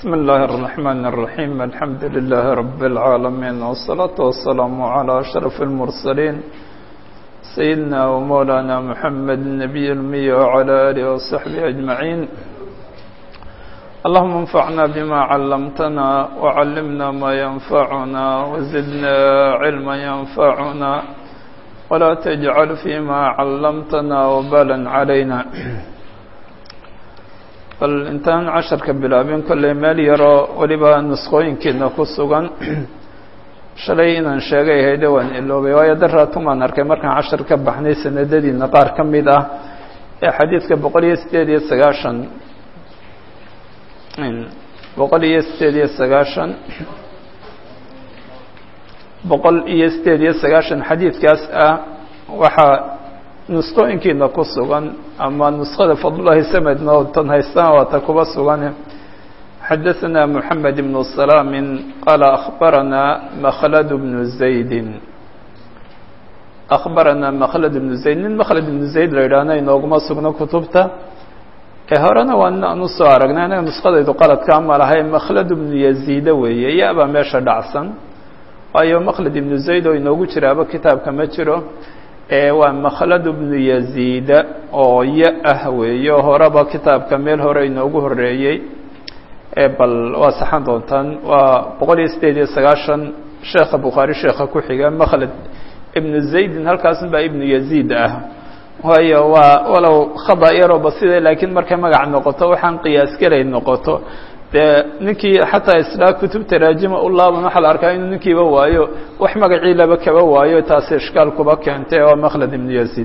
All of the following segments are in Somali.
بسم الله الرحمن الرحيم الحمد لله رب العالمين والصلاة والسلام على أشرف المرسلين سيدنا ومولانا محمد النبي المي وعلى آله وصحبه أجمعين اللهم انفعنا بما علمتنا وعلمنا ما ينفعنا وزدنا علما ينفعنا ولا تجعل فيما علمتنا وبالا علينا bal intaan casharka bilaabin kolley meel yaroo weliba nusqooyinkeedna ku sugan shalay inaan sheegay hayde waan iloobay waayo daraatumaan arkay markaan cashar ka baxnay sanadadiina qaar ka mid ah ee xadiidka boqol iyo sideed iyo sagaashan boqol iyo sideed iyo sagaashan boqol iyo sideed iyo sagaashan xadiidkaas ah waxaa nusqooyinkiina ku sugan ama nuskhada fadlullahi samedna oo tan haystaan waata kuba sugan xadaثana moxamed ibn salaamin qaala akhbarana makhlad bnu zaydin akhbarana makhlad ibnu zayd nin makhlad ibnu zayd la yidhaahna inooguma sugno kutubta ee horena waa nin aan usoo aragnay anaga nuskadaydu qaladka ama lahay makhlad ibnu yaziida weeye ya-baa meesha dhacsan waayo makhlad ibnu zayd oo inoogu jiraaba kitaabka ma jiro waa makhlad bnu yaziida oo ya ah weeyo horeba kitaabka meel hore inoogu horeeyey bal waa saxan doontaan waa boqol iyo sideed iyo sagaashan sheekha bukhaari sheekha ku xiga makhlad ibnu zaydin halkaasun baa ibnu yaziid ah waayo waa walow khada yaroo basida laakiin markay magac noqoto waxaan qiyaas gelay noqoto dee ninkii xataa islaa kutub taraajima u laaban waxaa la arkaa inuu ninkiiba waayo wax magacii laba kaba waayo taasi ishkaal kuba keentay waa makhlad ibnu yaziid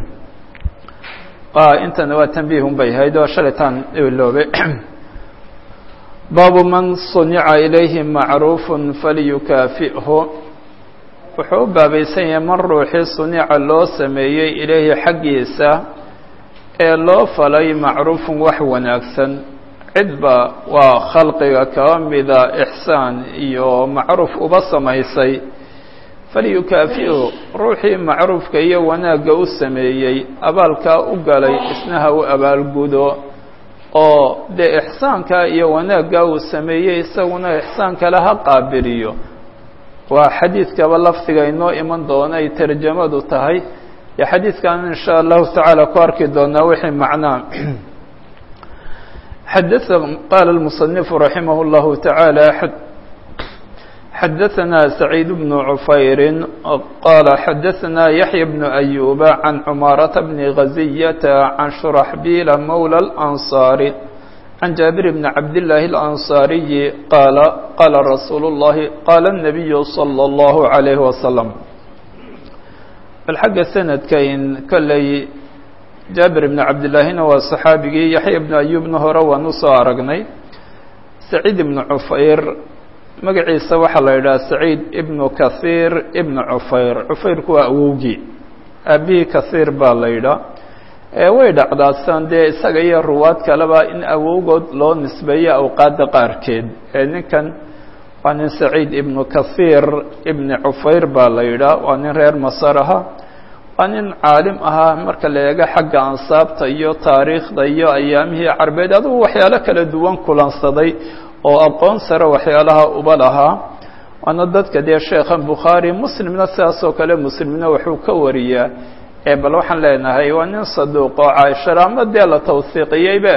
intana waa tanbiihun bay ahayd oo shalaytaan iloobe baabu man sunica ilayhi macruufun faliyukaafi'hu wuxuu u baabaysan yahay man ruuxii sunica loo sameeyey ilayhi xaggiisa ee loo falay macruufun wax wanaagsan cidba waa khalqiga kaba mida ixsaan iyo macruuf uba samaysay falyukaafi'u ruuxii macruufka iyo wanaagga u sameeyey abaalkaa u galay isna ha u abaalgudo oo dee ixsaankaa iyo wanaaggaa uu sameeyey isaguna ixsaan kale ha qaabiliyo waa xadiidkaba lafdiga inoo iman doona ay tarjamadu tahay iyo xadiidkan in sha allahu tacaala ku arki doonaa wixii macnaa xadaث qaala الmuصنiف raximah الlahu taعaalى xadaثana سacيid بن cufayri qaala xadaثana yaحya بن أyuba can cmaaraةa bn غaزiyata can shuraxbiila mowlى الأnصاari can jaabir bn cabdالlahi الأnصاariyi qaala qaala rasuul الlahi qaala الnabiyu slى الlahu عalayه waslم bal xagga sanadkayn kolley jaabir ibnu cabdillaahina waa saxaabigii yaxya ibnu ayuubna hore waan usoo aragnay saciid ibnu cufayr magaciisa waxaa la yidhaha saciid ibnu kahiir ibnu cufayr cufayrku waa awowgii aabihii kahiir baa la yidhaha way dhacdaasaan dee isaga iyo ruwaad kaleba in awowgood loo nisbeeyo awqaadda qaarkeed ee ninkan waa nin saciid ibnu kahiir ibni cufayr baa la yidhaha waa nin reer masar aha waa nin caalim ahaa marka la eego xagga ansaabta iyo taariikhda iyo ayaamihii carbeed adugu waxyaalo kala duwan kulansaday oo aqoon sare waxyaalaha uba lahaa waana dadka dee sheekhan bukhaari muslimna sidaasoo kale muslimna wuxuu ka wariyaa ee bal waxaan leenahay waa nin saduuq oo caaishara ama dee la tawsiiqiyeybe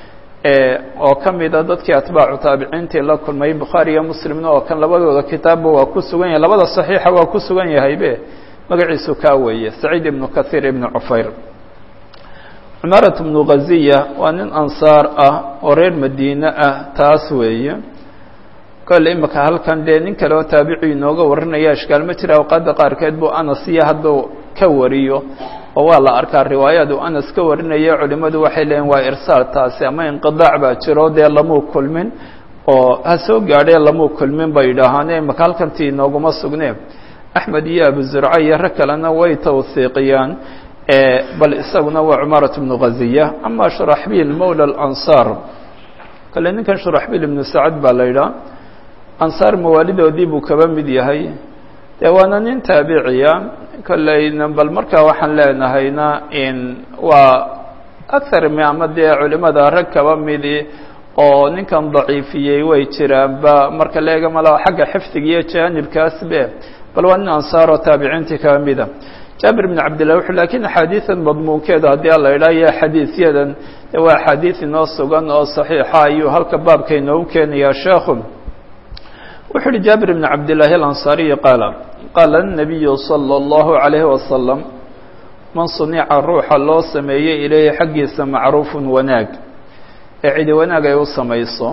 oo ka mida dadkii atbaacu taabiciintii la kulmay bukhaari iyo muslimna oo kan labadooda kitaabba waa ku sugan yahay labada saxiixa waa ku sugan yahaybe magaciisu kaa weeye saciid ibnu kahiir ibnu cufayr cumaarat ibnu ghaziya waa nin ansaar ah oo reer madiine ah taas weeye kolle imika halkan dee nin kale oo taabici inooga warinaya ishkaal ma jira awqaadda qaarkeed buu anas iyo hadduu ka wariyo oo waa la arkaa riwaayad uu anas ka warinaya culimmadu waxay leeyiin waa irsaal taasi ama inqidaac baa jiro dee lamuu kulmin oo ha soo gaadhee lamuu kulmin bay yidhaahaane imika halkantii inooguma sugnee axmed iyo abu zurca iyo rag kalena way tawhiiqiyaan bal isaguna waa cumaarat bnu ghaziya ama shuraxbiil mowla alansaar kale ninkan shuraxbiil ibnu sacad baa la yidhaha ansaar mawaalidoodii buu kaba mid yahay dee waana nin taabiciya kolleyna bal markaa waxaan leenahayna in waa athar mi ama dee culimada rag kaba midi oo ninkan daciifiyey way jiraanba marka leega malaa xagga xifdiga iyo jaanibkaasbe bal waa nin ansaaroo taabiciintii ka mida jaabir bn cabdillah wuxuu lakiin axaadiidan madmuunkeeda haddii ala idhaha iyo xadiidyadan waa axaadiid inoo sugan oo saxiixa ayuu halka baabka inoogu keenayaa sheekhu wuxuu uhi jaabir bn cabdillaahi alansaariyi qaala qaala الnabiyu salى اllahu عalayhi wasalam man sunica ruuxa loo sameeyey ilayhi xaggiisa macruufun wanaag ee cidi wanaag ay u samayso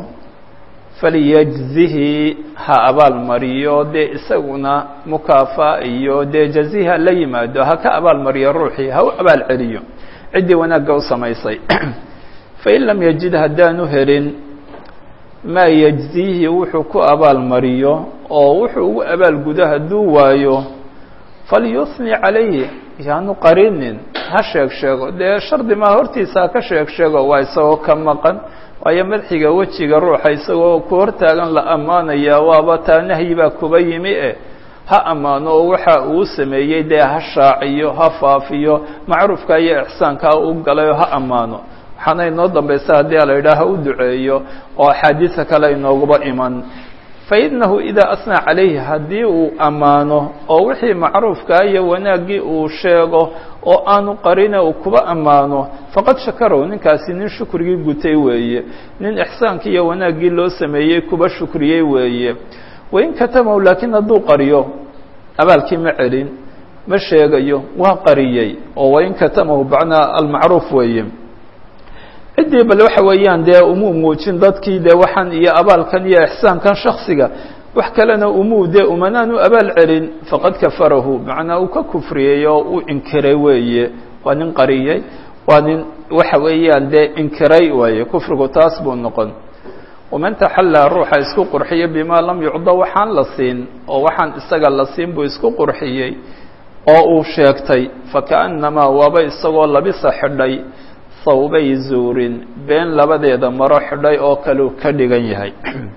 falyajzihi ha abaal mariyo dee isaguna mukaafa iyo dee jazihi ha la yimaado ha ka abaal mariyo ruuxii ha u abaal celiyo ciddii wanaagga u samaysay fain lam yajid haddaanu helin maa yajzihi wuxuu ku abaal mariyo oo wuxuu ugu abaal gudo hadduu waayo falyusni calayhi yaanu qarinin ha sheeg sheego dee shardi maa hortiisa ha ka sheeg sheego waa isagoo ka maqan waayo madxiga wejiga ruuxa isagoo ku hortaagan la ammaanayaa waaba taa nahyi baa kuba yimi e ha ammaano oo waxa uu sameeyey dee ha shaaciyo ha faafiyo macruufka iyo ixsaankaa u galayoo ha ammaano waxaana inoo dambaysa haddii ala yidhaah ha u duceeyo oo axaadiisa kale inooguba iman fainahu idaa asnaa calayhi haddii uu ammaano oo wixii macruufkaa iyo wanaaggii uu sheego oo aanu qarine uu kuba ammaano faqad shakarow ninkaasi nin shukrigii gutay weeye nin ixsaankii iyo wanaaggii loo sameeyey kuba shukriyey weeye wain katamahu laakiin hadduu qariyo abaalkii ma celin ma sheegayo waa qariyey oo wain katamahu bacnaa almacruuf weeye ciddii bal waxa weeyaan dee umuu muujin dadkii dee waxaan iyo abaalkan iyo ixsaankan shaksiga wax kalena umuu dee umanaan u abaal celin faqad kafarahu macnaa uu ka kufriyey oo u inkiray weeye waa nin qariyey waa nin waxa weeyaan dee inkiray waaye kufrigu taas buu noqon waman taxallaa ruuxa isku qurxiya bimaa lam yucda waxaan la siin oo waxaan isaga la siin buu isku qurxiyey oo uu sheegtay fakaannamaa waaba isagoo labisa xidhay sawbay zuurin been labadeeda maro xidhay oo kaleu ka dhigan yahay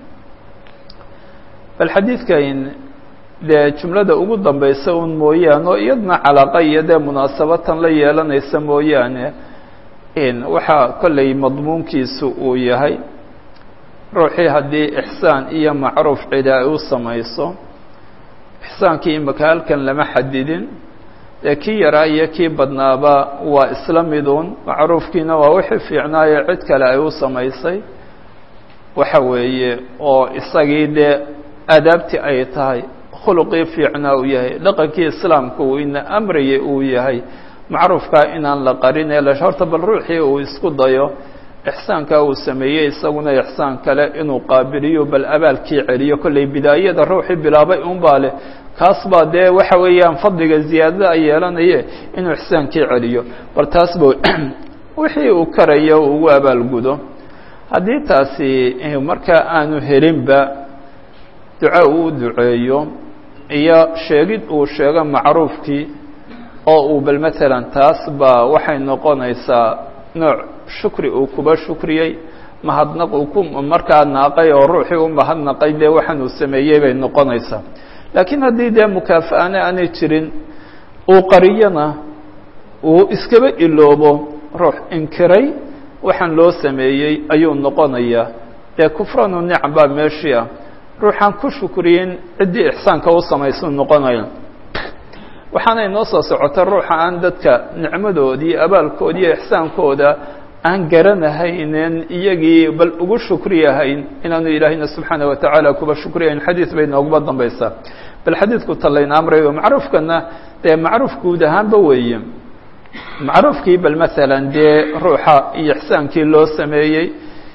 bal xadiidkan dee jumlada ugu dambaysa un mooyaane oo iyadna calaaqa iyo dee munaasabatan la yeelanaysa mooyaane waxaa kollay madmuunkiisu uu yahay ruuxii haddii ixsaan iyo macruuf cida ay u samayso ixsaankii imika halkan lama xadidin dee kii yaraa iyo kii badnaaba waa isla miduun macruufkiina waa wixii fiicnaayo cid kale ay u samaysay waxa weeye oo isagii dee aadaabtii ay tahay khuluqii fiicnaa uu yahay dhaqankii islaamka uu ina amrayay uu yahay macruufkaa inaan la qarin ee horta bal ruuxii uu isku dayo ixsaankaa uu sameeyey isaguna ixsaan kale inuu qaabiliyo bal abaalkii celiyo kollay bidaayada ruuxii bilaabay unbaa leh kaas baa dee waxa weeyaan fadliga ziyaadada ay yeelanaye inuu ixsaankii celiyo bal taas ba wixii uu karayo uu ugu abaalgudo haddii taasi markaa aanu helinba duco uu duceeyo iyo sheegid uu sheego macruufkii oo uu bal matalan taas baa waxay noqonaysaa nooc shukri uu kuba shukriyey mahadnaq uu ku markaa naaqay oo ruuxii u mahadnaqay dee waxaan uu sameeyey bay noqonaysaa laakiin haddii dee mukaafa-ana aanay jirin uu qariyona uu iskaba iloobo ruux inkiray waxaan loo sameeyey ayuu noqonayaa dee kufranu nicam baa meeshii ah ruuxaan ku shukriyin ciddii ixsaanka u samaysuu noqonaya waxaana inoo soo socota ruuxa aan dadka nicmadoodii abaalkoodi iyo ixsaankooda aan garanahaynen iyagii bal ugu shukriyahayn inaanu ilaahayna subxaana watacaala kuba shukriyahayn xadiid bay nooguba dambaysaa bal xadiidku talayna amrayo macruufkana dee macruuf guud ahaanba weeye macruufkii bal maalan dee ruuxa iyo ixsaankii loo sameeyey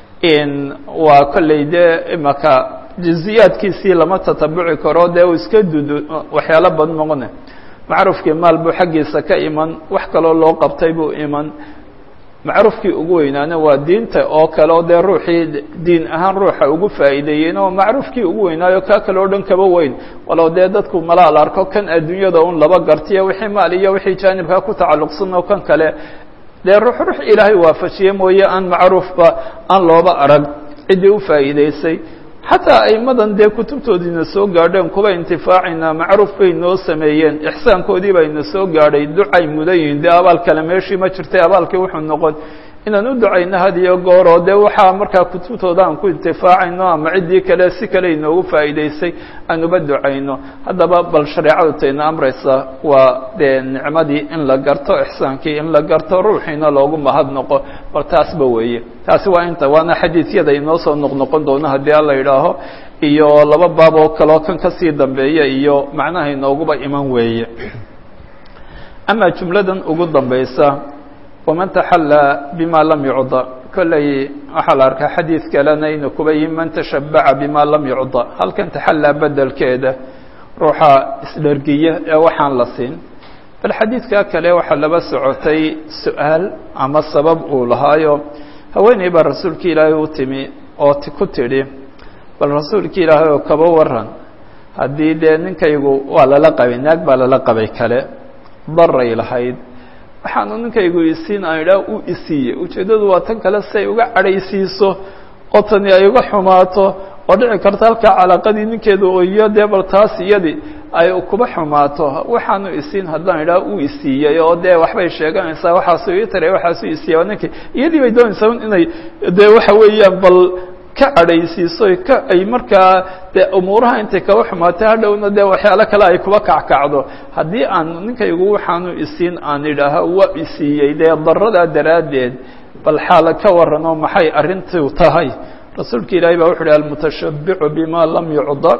waa kolley dee imaka jiziyaadkiisii lama tatabuci karo dee uu iska dudu waxyaalo badan noqone macruufkii maal buu xaggiisa ka iman wax kaloo loo qabtay buu iman macruufkii ugu weynaana waa diinta oo kale oo dee ruuxii diin ahaan ruuxa ugu faa'iideeyeen oo macruufkii ugu weynaayo kaa kale o dhan kaba weyn walow dee dadku malaal arko kan adduunyada un laba gartiyo wixii maal iyo wixii jaanibkaa ku tacalluqsan oo kan kale dee ruux ruux ilaahay waafajiye mooye aan macruufba aan looba arag ciddii u faa'iideysay xataa aimadan dee kutubtoodiina soo gaadheen kuba intifaacina macruuf bay noo sameeyeen ixsaankoodii bayna soo gaadhay ducay mudan yihiin dee abaal kale meeshii ma jirtay abaalkii wuxuu noqon inaan u ducayno had iyo goor oo dee waxaa markaa kutubtooda aan ku intifaacayno ama ciddii kale si kale inoogu faa'iidaysay aan uba ducayno haddaba bal shareecadu tayna amraysa waa dee nicmadii in la garto ixsaankii in la garto ruuxiina loogu mahadnoqo bal taasba weeye taasi waa inta waana xadiidyada inoo soo noqnoqon doono haddii alla yidhaaho iyo laba baab oo kaleo kan kasii dambeeya iyo macnaha inooguba iman weeye ama jumladan ugu dambaysa waman taxallaa bima lam yucda kolley waxaa la arkaa xadiid kalena inuu kuba yihi man tashabaca bima lam yucda halkan taxallaa bedelkeeda ruuxa isdhergiya ee waxaan la siin bal xadiidkaa kale waxaa laba socotay su-aal ama sabab uu lahaayo haweeney baa rasuulka ilaahay u timi oo ku tidhi bal rasuulka ilaahay oo kaba waran haddii dee ninkaygu waa lala qabay naag baa lala qabay kale daray lahayd waxaanu ninkaygu isiin aan idhaah u isiiye ujeeddadu waa tan kale si ay uga cadhaysiiso oo tani ay uga xumaato oo dhici karta halkaa calaaqadii ninkeedu iyo dee bal taas iyadii ay kuba xumaato waxaanu isiin haddaan idhaah u isiiyey oo dee waxbay sheeganaysaa waxaasu ii taray waxaasu isiiya ninkii iyadii bay doonaysaa inay dee waxa weeyaan bal ka cadhaysiiso ka ay markaa dee umuuraha intay kaba xumaatay hadhowna dee waxyaalo kale ay kuba kackacdo haddii aan ninkaygu waxaanu isiin aan idhaaha waa isiiyey dee daradaa daraaddeed bal xaala ka warranoo maxay arrintu tahay rasuulka ilaahay baa wuxu uhi almutashabbicu bima lam yucda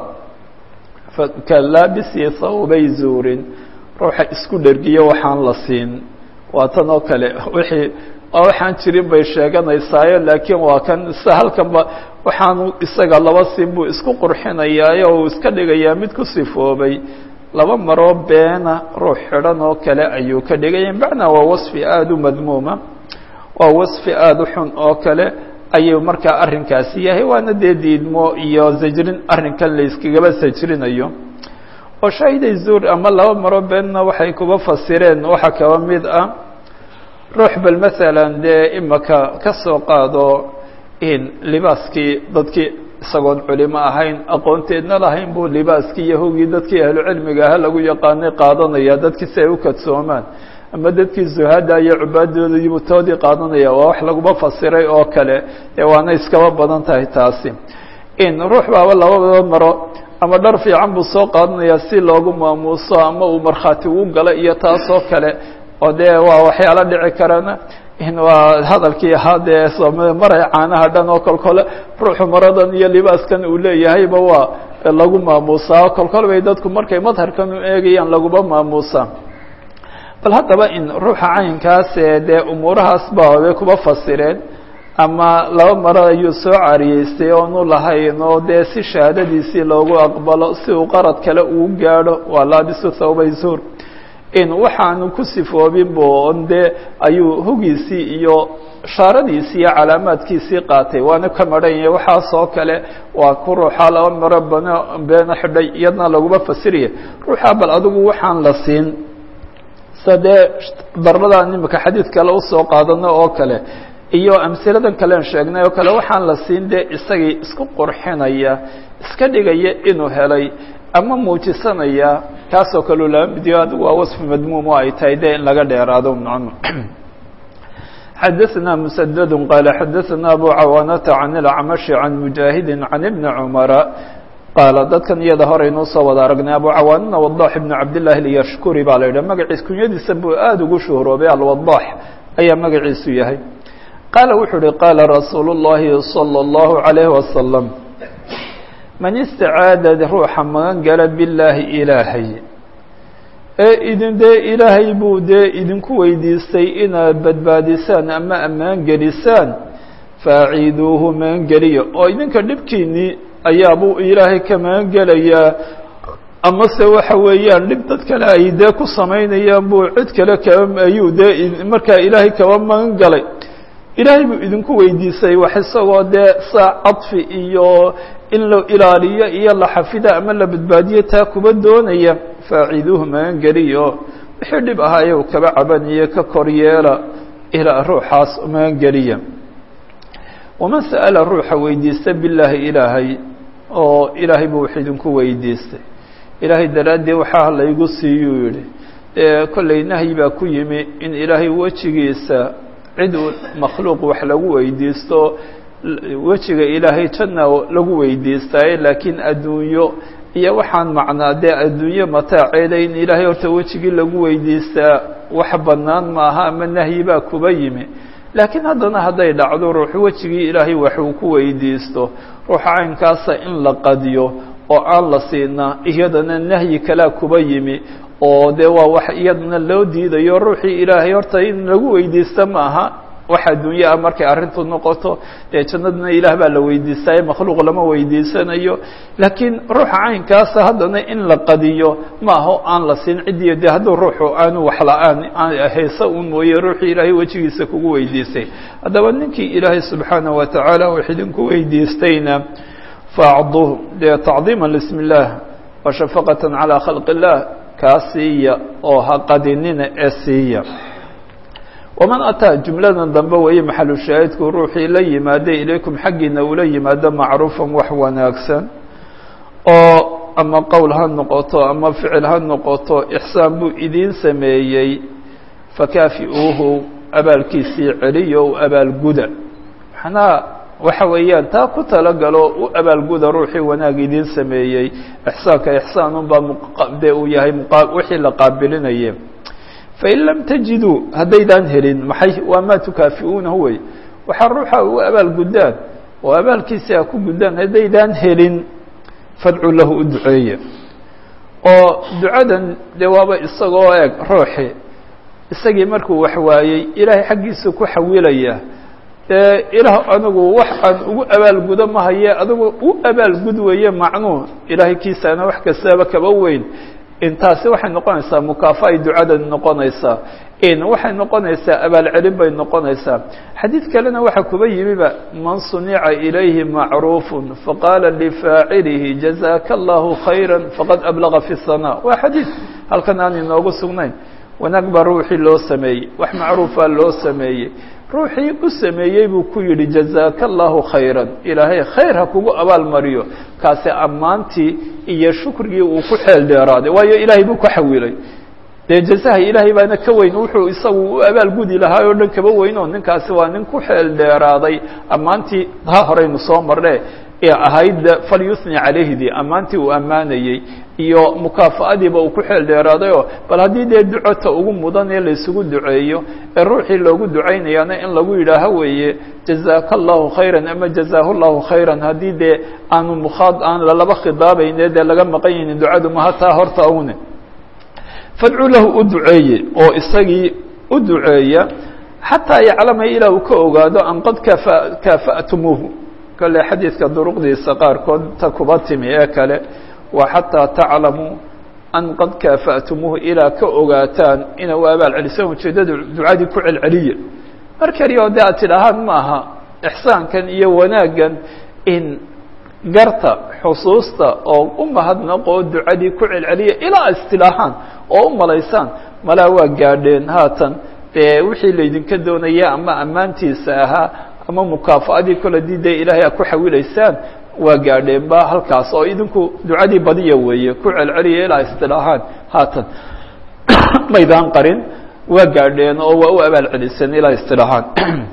kalaabisi thawbay zuurin ruuxa isku dhergiyo waxaan la siin waa tan oo kale wixii waxaan jirin bay sheeganaysaayo laakiin waa kan isa halkanba waxaanu isaga laba siin buu isku qurxinayaayo uu iska dhigayaa mid ku sifoobay laba maroo beena ruux xidhan oo kale ayuu ka dhigaya macnaa waa wasfi aada u madmuuma waa wasfi aada u xun oo kale ayuu markaa arrinkaasi yahay waana dee diidmo iyo zajrin arrinkan la yskagaba sajrinayo oo shaahiday zuur ama laba maroo beenna waxay kuba fasireen waxaa kaba mid ah ruux bal masalan dee imaka ka soo qaado in libaaskii dadkii isagoon culimo ahayn aqoonteedna lahayn buu libaaskii yahowgii dadkii ahlucilmiga aha lagu yaqaanay qaadanaya dadkii si ay u kadsoomaan ama dadkii zuhada iyo cubaaddoodaiibuu toodii qaadanaya waa wax laguma fasiray oo kale dee waana iskaba badan tahay taasi in ruux baaba labadaba maro ama dhar fiican buu soo qaadanaya si loogu maamuuso ama uu markhaati ugu galo iyo taasoo kale oo dee waa waxyaalo dhici karana in waa hadalkii ahaa dee maray caanaha dhan oo kol kole ruuxu maradan iyo libaaskan uu leeyahayba waa lagu maamuusaa oo kol kol bay dadku markay madharkan u eegayaan laguma maamuusaa bal haddaba in ruuxa caynkaas ee dee umuurahaas ba bay kuba fasireen ama laba maro ayuu soo cariyeystay oonu lahayn oo dee si shahaadadiisii loogu aqbalo si uu qarad kale uu gaadho waa laabisu thawbay zuur in waxaanu ku sifoobin bo on dee ayuu hogiisii iyo shaaradiisii iyo calaamaadkiisii qaatay waana ka maran yahay waxaasoo kale waa ku ruuxa laba maro bano beena xidhay iyadna laguma fasiraya ruuxa bal adigu waxaan la siin sa dee daradan imika xadiid kale usoo qaadano oo kale iyo amsiladan kalean sheegnay oo kale waxaan la siin dee isagii isku qurxinaya iska dhigaya inuu helay ama muujisanaya kaasoo kaleu laba midiyo adigu waa wasfi madmuum oo ay tahay dee in laga dheeraado mn xadaثna mسdd qال xadaثna abu cawaanata can اlacmaشhi can mujaahidi can ibni cumara qaala dadkan iyada horeynuu soo wada aragnay abu cawaanana wadax ibn cabdالlahi اlyashkuri baa la yidhah magaciis kunyadiisa buu aada ugu shuhroobay alwadax ayaa magaciisu yahay qaala wuxuu uhi qaala rasuulu الlahi salى الlahu عalayh wasalam man istacaada ruuxa magan gala billaahi ilaahay ee idin dee ilaahay buu dee idinku weydiistay inaad badbaadisaan ama ammaan gelisaan faaciiduuhu magangeliya oo idinka dhibkiinnii ayaabuu ilaahay ka magan gelayaa amase waxa weeyaan dhib dad kale ay dee ku samaynayaan buu cid kale kaba ayuu dee markaa ilaahay kaba magan galay ilaahay buu idinku weydiisay wax isagoo dee saa cadfi iyo in la ilaaliyo iyo la xafida ama la badbaadiyo taa kuba doonaya faaciiduuhu magangeliyo wixii dhib ahaaye uu kaba cabaniyo ka kor yeela ilaa ruuxaas magangeliya waman sa'ala ruuxa weydiista billaahi ilaahay oo ilaahay buu wax idinku weydiistay ilaahay daraaddeed waxaa laygu siiyuu yidhi dee kollay nahyi baa ku yimi in ilaahay wejigiisa cid makhluuq wax lagu weydiisto wejiga ilaahay janna lagu weydiistaaye laakiin adduunyo iyo waxaan macnaa dee adduunyo mataaceeda in ilaahay horta wejigii lagu weydiistaa wax bannaan maaha ama nahyi baa kuba yimi laakiin haddana hadday dhacdo ruuxu wejigii ilaahay waxuu ku weydiisto ruuxa caynkaasa in la qadiyo oo aan la siina iyadana nahyi kalaa kuba yimi oo dee waa wax iyadana loo diidayo ruuxii ilaahay horta in lagu weydiista ma aha wax adduunye ah markay arrintu noqoto dee jannadana ilaah baa la weydiistaaye makhluuq lama weydiisanayo laakiin ruuxa caynkaasa haddana in la qadiyo ma aho aan la siin cidiyo dee hadduu ruuxu aanu wax la-aan hayse un mooye ruuxii ilaahay wejigiisa kugu weydiistay haddaba ninkii ilaahay subxaanaه wa tacaala wax idinku weydiistayna faacduh dee tacdiima lismi اllah wa shafaqata calى khalq اllah kaa siiya oo ha qadinina ee siiya waman ataa jumladan dambe weeye maxalu shaahidku ruuxii la yimaada ilaykum xaggiina ula yimaado macruufan wax wanaagsan oo ama qowl ha noqoto ama ficil ha noqoto ixsaan buu idiin sameeyey fakaafi-uuhu abaalkiisii celiyo u abaalguda maxnaa waxa weeyaan taa ku talagalo u abaalguda ruuxii wanaag idiin sameeyey ixsaanka ixsaanunbaa mdee uu yahay wixii la qaabilinaye fain lam tajiduu haddaydaan helin maxay waa maa tukaafi-uunahu wey waxaa ruuxa u abaalgudaan oo abaalkiisi a ku gudaan haddaydaan helin fadcu lahu u duceeya oo ducadan dee waaba isagoo eeg ruuxi isagii markuu wax waayey ilaahay xaggiisa ku xawilaya dee ilaah anigu wax aan ugu abaalgudo ma haye adigu u abaalgud weeye macnuu ilaahay kiisaana wax kastaba kaba weyn intaasi waxay noqonaysaa mukaafa ay ducadan noqonaysaa in waxay noqonaysaa abaalcelin bay noqonaysaa xadiid kalena waxaa kuba yimiba man sunica ilayhi macruufu faqaala lifaacilihi jazaaka allahu khayra faqad ablaga fi sana waa xadiid halkan aan inoogu sugnayn wanaag baa ruuxii loo sameeyey wax macruufaa loo sameeyey ruuxii u sameeyey buu ku yidhi jazaaka allahu khayra ilaahay khayr ha kugu abaal mariyo kaasi ammaantii iyo shukrigii uu ku xeel dheeraaday waayo ilaahay buu ka xawilay dee jazaha ilaahay baana ka weyn wuxuu isagu u abaalgudi lahaa oo dhan kaba weynoo ninkaasi waa nin ku xeel dheeraaday ammaantii ha horeynu soo marne ee ahayd falyusni calayhdii ammaantii uu ammaanayey iyo mukaafa-adiiba uu ku xeel dheeraadayoo bal haddii dee ducota ugu mudan ee laysugu duceeyo ee ruuxii loogu ducaynayaana in lagu yidhaaho weeye jazaaka allahu khayran ama jazaahu llahu khayran haddii dee aanu mukhaad aan lalaba khidaabayne dee laga maqan yahinin ducadu maha taa horta awne fadcu lahu u duceeye oo isagii u duceeya xataa yaclama ilaa uu ka ogaado an qad kafa kaafa'tumuuhu kale xadiidka duruqdiisa qaarkood ta kuba timi ee kale waa xataa taclamuu an qad kaafa'tumuuhu ilaa ka ogaataan ina u abaal celisaan ujeeddada ducadii ku celceliya mar kaliya oo de aad tidhaahaan ma aha ixsaankan iyo wanaaggan in garta xusuusta oo u mahadnaqo oo ducadii ku celceliya ilaa istilaahaan oo u malaysaan malaa waa gaadheen haatan dee wixii laydinka doonaya ama ammaantiisa ahaa ama mukaafa-adii kole dii dee ilaahay a ku xawilaysaan waa gaadheen ba halkaas oo idinku ducadii badiya weeye ku celceliya ilaa istilaahaan haatan maydaan qarin waa gaadheen oo waa u abaal celiseen ilaa istilaahaan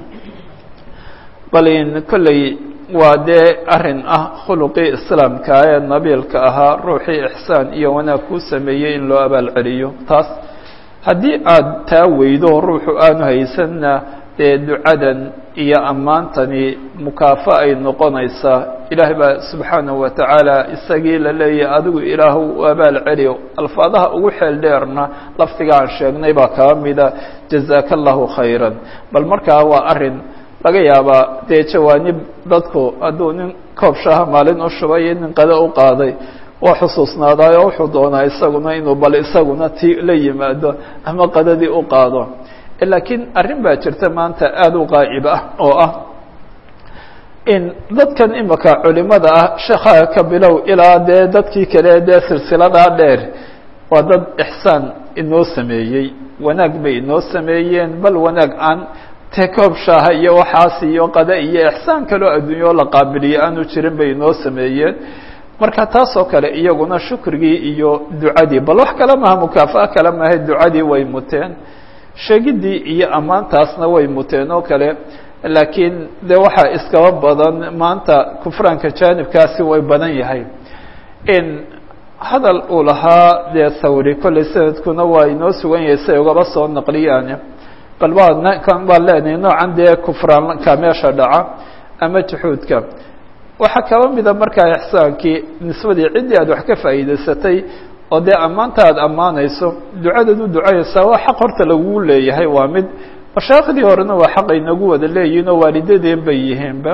bal in kolley waa dee arrin ah khuluqii islaamka ee nabiilka ahaa ruuxii ixsaan iyo wanaag kuu sameeyey in loo abaal celiyo taas haddii aad taa weydo ruuxu aanu haysanna dee ducadan iyo ammaantani mukaafa ay noqonaysaa ilaahay baa subxaanahu wa tacaala isagii la leeyahay adigu ilaahu u abaal celiyo alfaadaha ugu xeel dheerna lafdiga aan sheegnay baa kaa mida jazaaka allahu khayran bal markaa waa arrin laga yaabaa dee jawaanib dadku hadduu nin koob shaha maalin u shubay iyo nin qado u qaaday waa xusuusnaadaayo wuxuu doonaa isaguna inuu bal isaguna ti la yimaado ama qadadii u qaado laakiin arrin baa jirta maanta aada u qaa'ib ah oo ah in dadkan imika culimada ah sheekha ka bilow ilaa dee dadkii kale dee silsiladaa dheer waa dad ixsaan inoo sameeyey wanaag bay inoo sameeyeen bal wanaag aan te koob shaaha iyo waxaas iyo qada iyo ixsaan kaloo adduunyo la qaabiliyo aanu jirin bay inoo sameeyeen marka taasoo kale iyaguna shukrigii iyo ducadii bal wax kale maha mukaafa'a kale maaha ducadii way muteen sheegidii iyo ammaantaasna way muteen oo kale laakiin de waxaa iskaba badan maanta kufraanka jaanibkaasi way badan yahay in hadal uu lahaa dee thawri kolley sanadkuna waa inoo sugan yahay siay ugaba soo naqliyaan bal waa kan baan leenahay noocan dee kufraanka meesha dhaca ama juxuudka waxaa kaba mida markaa ixsaankii nisbadii ciddii aad wax ka faa'iidaysatay oo dee ammaanta aad ammaanayso ducadaad u ducayaysaa waa xaq horta lagugu leeyahay waa mid mashaakhdii horena waa xaq ay nagu wada leeyihin oo waalidadeen bay yihiinba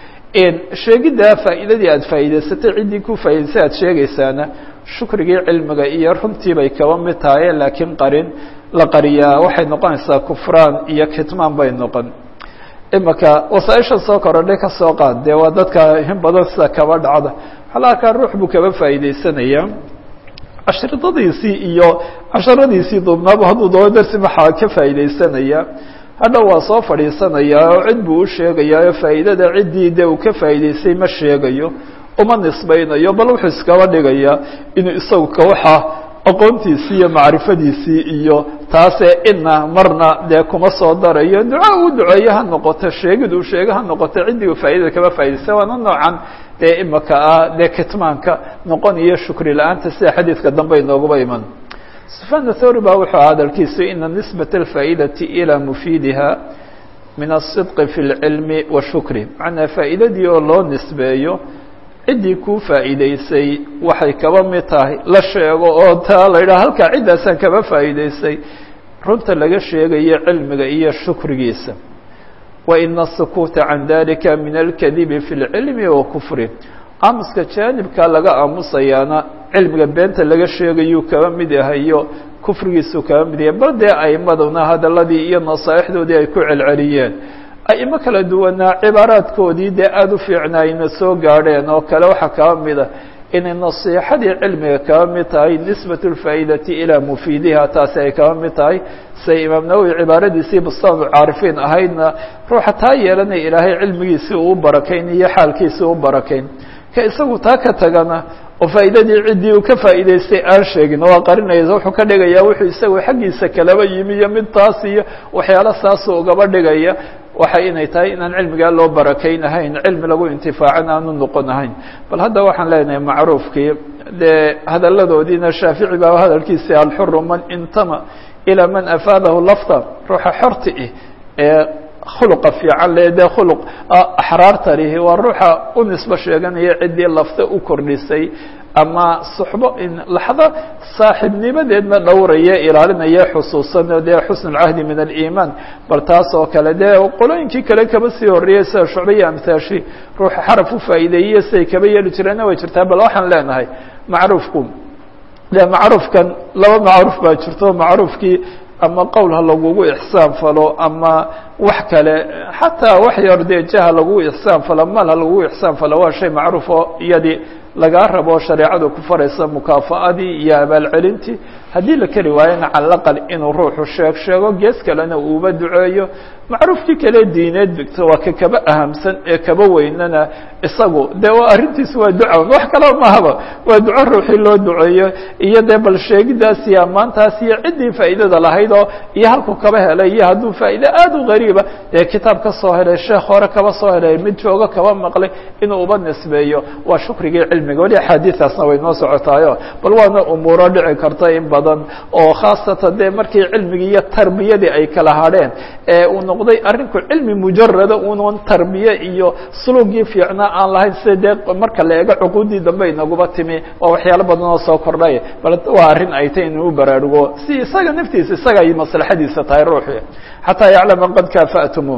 sheegiddaa faa'iidadii aad faa'iidaysatay ciddii ku faa'idaysay aad sheegaysaana shukrigii cilmiga iyo runtii bay kaba mid tahay laakiin qarin la qariyaa waxay noqonaysaa kufraan iyo kitmaan bay noqon imaka wasaaisha soo korodhay ka soo qaad dee waa dadka in badan sida kaba dhacda waxaa la arkaa ruux buu kaba faa'iidaysanayaa cashridadiisii iyo casharadiisii duubnaaba hadduu doono darsi maxaa ka faa'iidaysanaya hadhow waa soo fadhiisanayaa oo cid buu u sheegayaa oo faa'iidada ciddii dee uu ka faa'iidaystay ma sheegayo uma nisbaynayo bal wuxuu iskaba dhigayaa inuu isagu ka waxa aqoontiisii iyo macrifadiisii iyo taasee ina marna dee kuma soo darayo duca uu duceeye ha noqoto sheegid uu sheege ha noqoto ciddii uu faa'idada kaba faa'idaystay waana noocan dee imaka ah dee kitmaanka noqonayo shukri la-aanta sida xadiidka dambe inooguba iman sufyaan athawri baa wuxuu hadalkiisu ina nisbat alfaa'idati ilaa mufiidiha min aلصidqi fi اlcilmi washukri macnaa faa'iidadii oo loo nisbeeyo ciddii kuu faa'iidaysay waxay kaba mid tahay la sheego oo taa la yidhaha halkaa ciddaasaan kaba faa'iidaysay runta laga sheegayo cilmiga iyo shukrigiisa wa ina asukuuta can dalika min alkadibi fi اlcilmi wa kufri aamuska jaanibka laga aamusayaana cilmiga beenta laga sheegayuu kaba mid yahayo kufrigiisuu kaba mid yahay bal dee aimaduna hadaladii iyo nasaaixdoodii ay ku celceliyeen aimo kala duwanaa cibaaraadkoodii dee aada u fiicnaayna soo gaadheen oo kale waxaa kaba mida inay nasiixadii cilmiga kaba mid tahay nisbat اlfaa'idati ilaa mufiidiha taasi ay kaba mid tahay say imaam nawowi cibaaradiisii bustaanu caarifiin ahaydna ruuxa taa yeelanaya ilaahay cilmigiisii uu barakayn iyo xaalkiisii u barakayn ka isagu taa ka tagana oo faa'iidadii ciddii uu ka faa'iidaystay aan sheegin waa qarinaysa wuxuu ka dhigayaa wuxuu isagu xaggiisa kalaba yimi iyo mid taas iyo waxyaalo saasuu ugaba dhigaya waxay inay tahay inaan cilmigaa loo barakayn ahayn cilmi lagu intifaacan aanu noqon ahayn bal hadda waxaan leenahay macruufkii dee hadalladoodiina shaafici baa hadalkiisii alxuru man intama ilaa man afaadahu lafta ruuxa xorti ah ee khuluqa fiican le dee khuluq axraarta lihi waa ruuxa u nisbo sheeganaya ciddii lafta u kordhisay ama suxbo in laxdo saaxiibnimadeedna dhowraya ilaalinaya xusuusan dee xusn اlcahdi min aliimaan bal taas oo kale dee qolooyinkii kale kaba sii horreeyey sida shucba iyo amhaashi ruuxa xaraf u faa'iideeyey siday kaba yeeli jireenna way jirtaa bal waxaan leenahay macruufku de macruufkan laba macruuf baa jirto macruufkii ama qowl ha lagugu ixsaan falo ama wax kale xataa wax yar dee jah ha lagugu ixsaan falo mal ha lagugu ixsaan falo waa shay macruuf oo iyadii lagaa rabo shareecadu ku faraysa mukaafa'adii iyo abaalcelintii haddii la keli waayona cala aqal inuu ruuxu sheeg sheego gees kalena uuba duceeyo macruufkii kale diineed bigto waa ka kaba ahamsan ee kaba weynana isagu dee waa arrintiisu waa duca wax kaloo mahaba waa duco ruuxii loo duceeyo iyo dee bal sheegidaas iyo ammaantaas iyo ciddii faa'iidada lahayd oo iyo halkuu kaba helay iyo hadduu faa'iide aada u gariiba dee kitaab ka soo helay sheekh hore kaba soo helay mid joogo kaba maqlay inuu uba nisbeeyo waa shukrigii cilmiga weli axaadiistaasna way noo socotaayo bal waana umuuro dhici karta in badan oo khaasatan dee markii cilmigii iyo tarbiyadii ay kala hadheen ee uu noqday arrinku cilmi mujarada unan tarbiye iyo sulugii fiicnaa aan lahayn sida dee marka la eego cuquudii dambe inaguba timi waa waxyaalo badan oo soo kordhay bal waa arrin ay tay inuu baraarugo si isaga naftiisa isaga ay maslaxadiisa tahay ruuxi xataa yaclama qad kaafa'tumu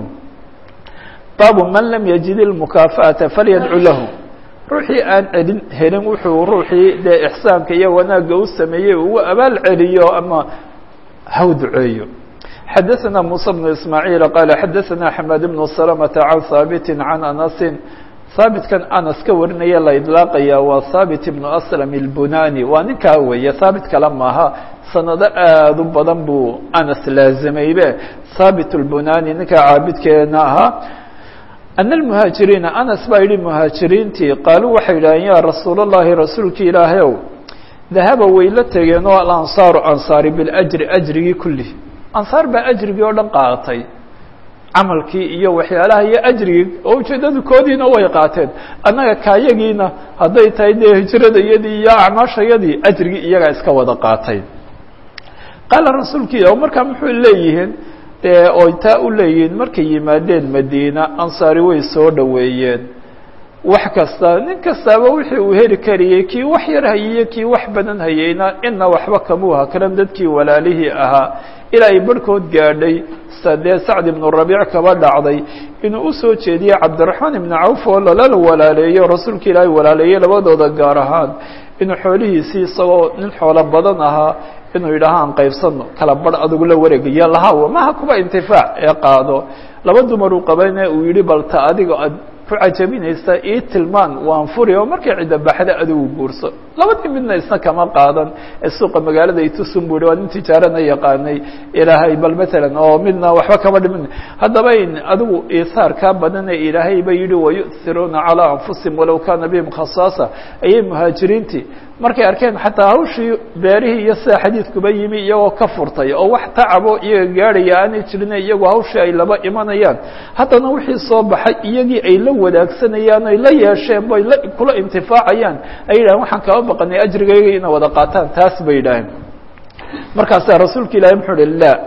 baabu man lam yajid ilmukaafa'ata falyadcu lahu ruuxii aan celin helin wuxuu ruuxii dee ixsaanka iyo wanaagga u sameeyey ugu abaal celiyo ama haw duceeyo xadaثna muسى بن ismاعيiل qال xadaثna xmad بن سلمة عan haaبt عan أنasi haabitkan anas ka warinaya la iطlaaqaya waa haabit بن أسلم الbunani waa ninkaa weeye haabit kale maaha sanado aad u badan buu anas laazimaybe haabit الbunani ninkaa caabidkeena ahaa أن المهاaجiriiنa anas baa yihi مهاaجiriintii qaaluu waxay yidhaaheen ya rasuul الlahi rasuulki ilaahayow dahaba way la tegeen oo alanصaaru anصaari biاlأjri ajrigii kulih ansaar baa ajrigii oo dhan qaadatay camalkii iyo waxyaalaha iyo ajrigii oo ujeedadu koodiina way qaateen annaga kaayagiina hadday tahay dee hijradayadii iyo acmaashayadii ajrigii iyagaa iska wada qaatay qaala rasuulki ilah markaa muxuu leeyihiin dee oy taa u leeyihiin markay yimaadeen madiina ansaari way soo dhoweeyeen wax kasta nin kastaaba wixii uu heli kariyey kii wax yar hayiyo kii wax badan hayeyna ina waxba kamuu hakran dadkii walaalihii ahaa ilaa ay barhkood gaadhay dee sacd ibnu rabiic kaba dhacday inuu usoo jeediyey cabdiraxmaan ibnu cawf oo lalala walaaleeyo rasuulka ilaahay walaaleeyey labadooda gaar ahaan inuu xoolihiisii isagoo nin xoolo badan ahaa inuu yidhaaha aan qaybsano kala barh adigu la wareegaya lahaw maha kuba intifaac ee qaado laba dumar uu qabayna uu yihi balta adiga ad ku cajabinaysa ii tilmaan waan furi oo markay cidda baxda adigu guurso labadii midna isna kama qaadan ee suuqa magaalada itusun bu hi waa nin tijaarana yaqaanay ilaahay bal matalan oo midna waxba kama dhimin haddaba in adigu iihaar kaa badane ilaahay ba yihi wayu'hiruuna calaa anfusihim walow kaana bihim khasaasa ayay muhaajiriintii markay arkeen xataa hawshii beerihii iyo sida xadiidkuba yimi iyagoo ka furtay oo wax tacabo iyaga gaadhaya aanay jirine iyagu hawshii ay laba imanayaan haddana wixii soo baxay iyagii ay la wadaagsanayaan ay la yeesheen bay la kula intifaacayaan ay yidhahen waxaan kaba baqanay ajrigayga inay wada qaataan taas bay yidhaaheen markaasaa rasuulka ilahi muxuu uhi la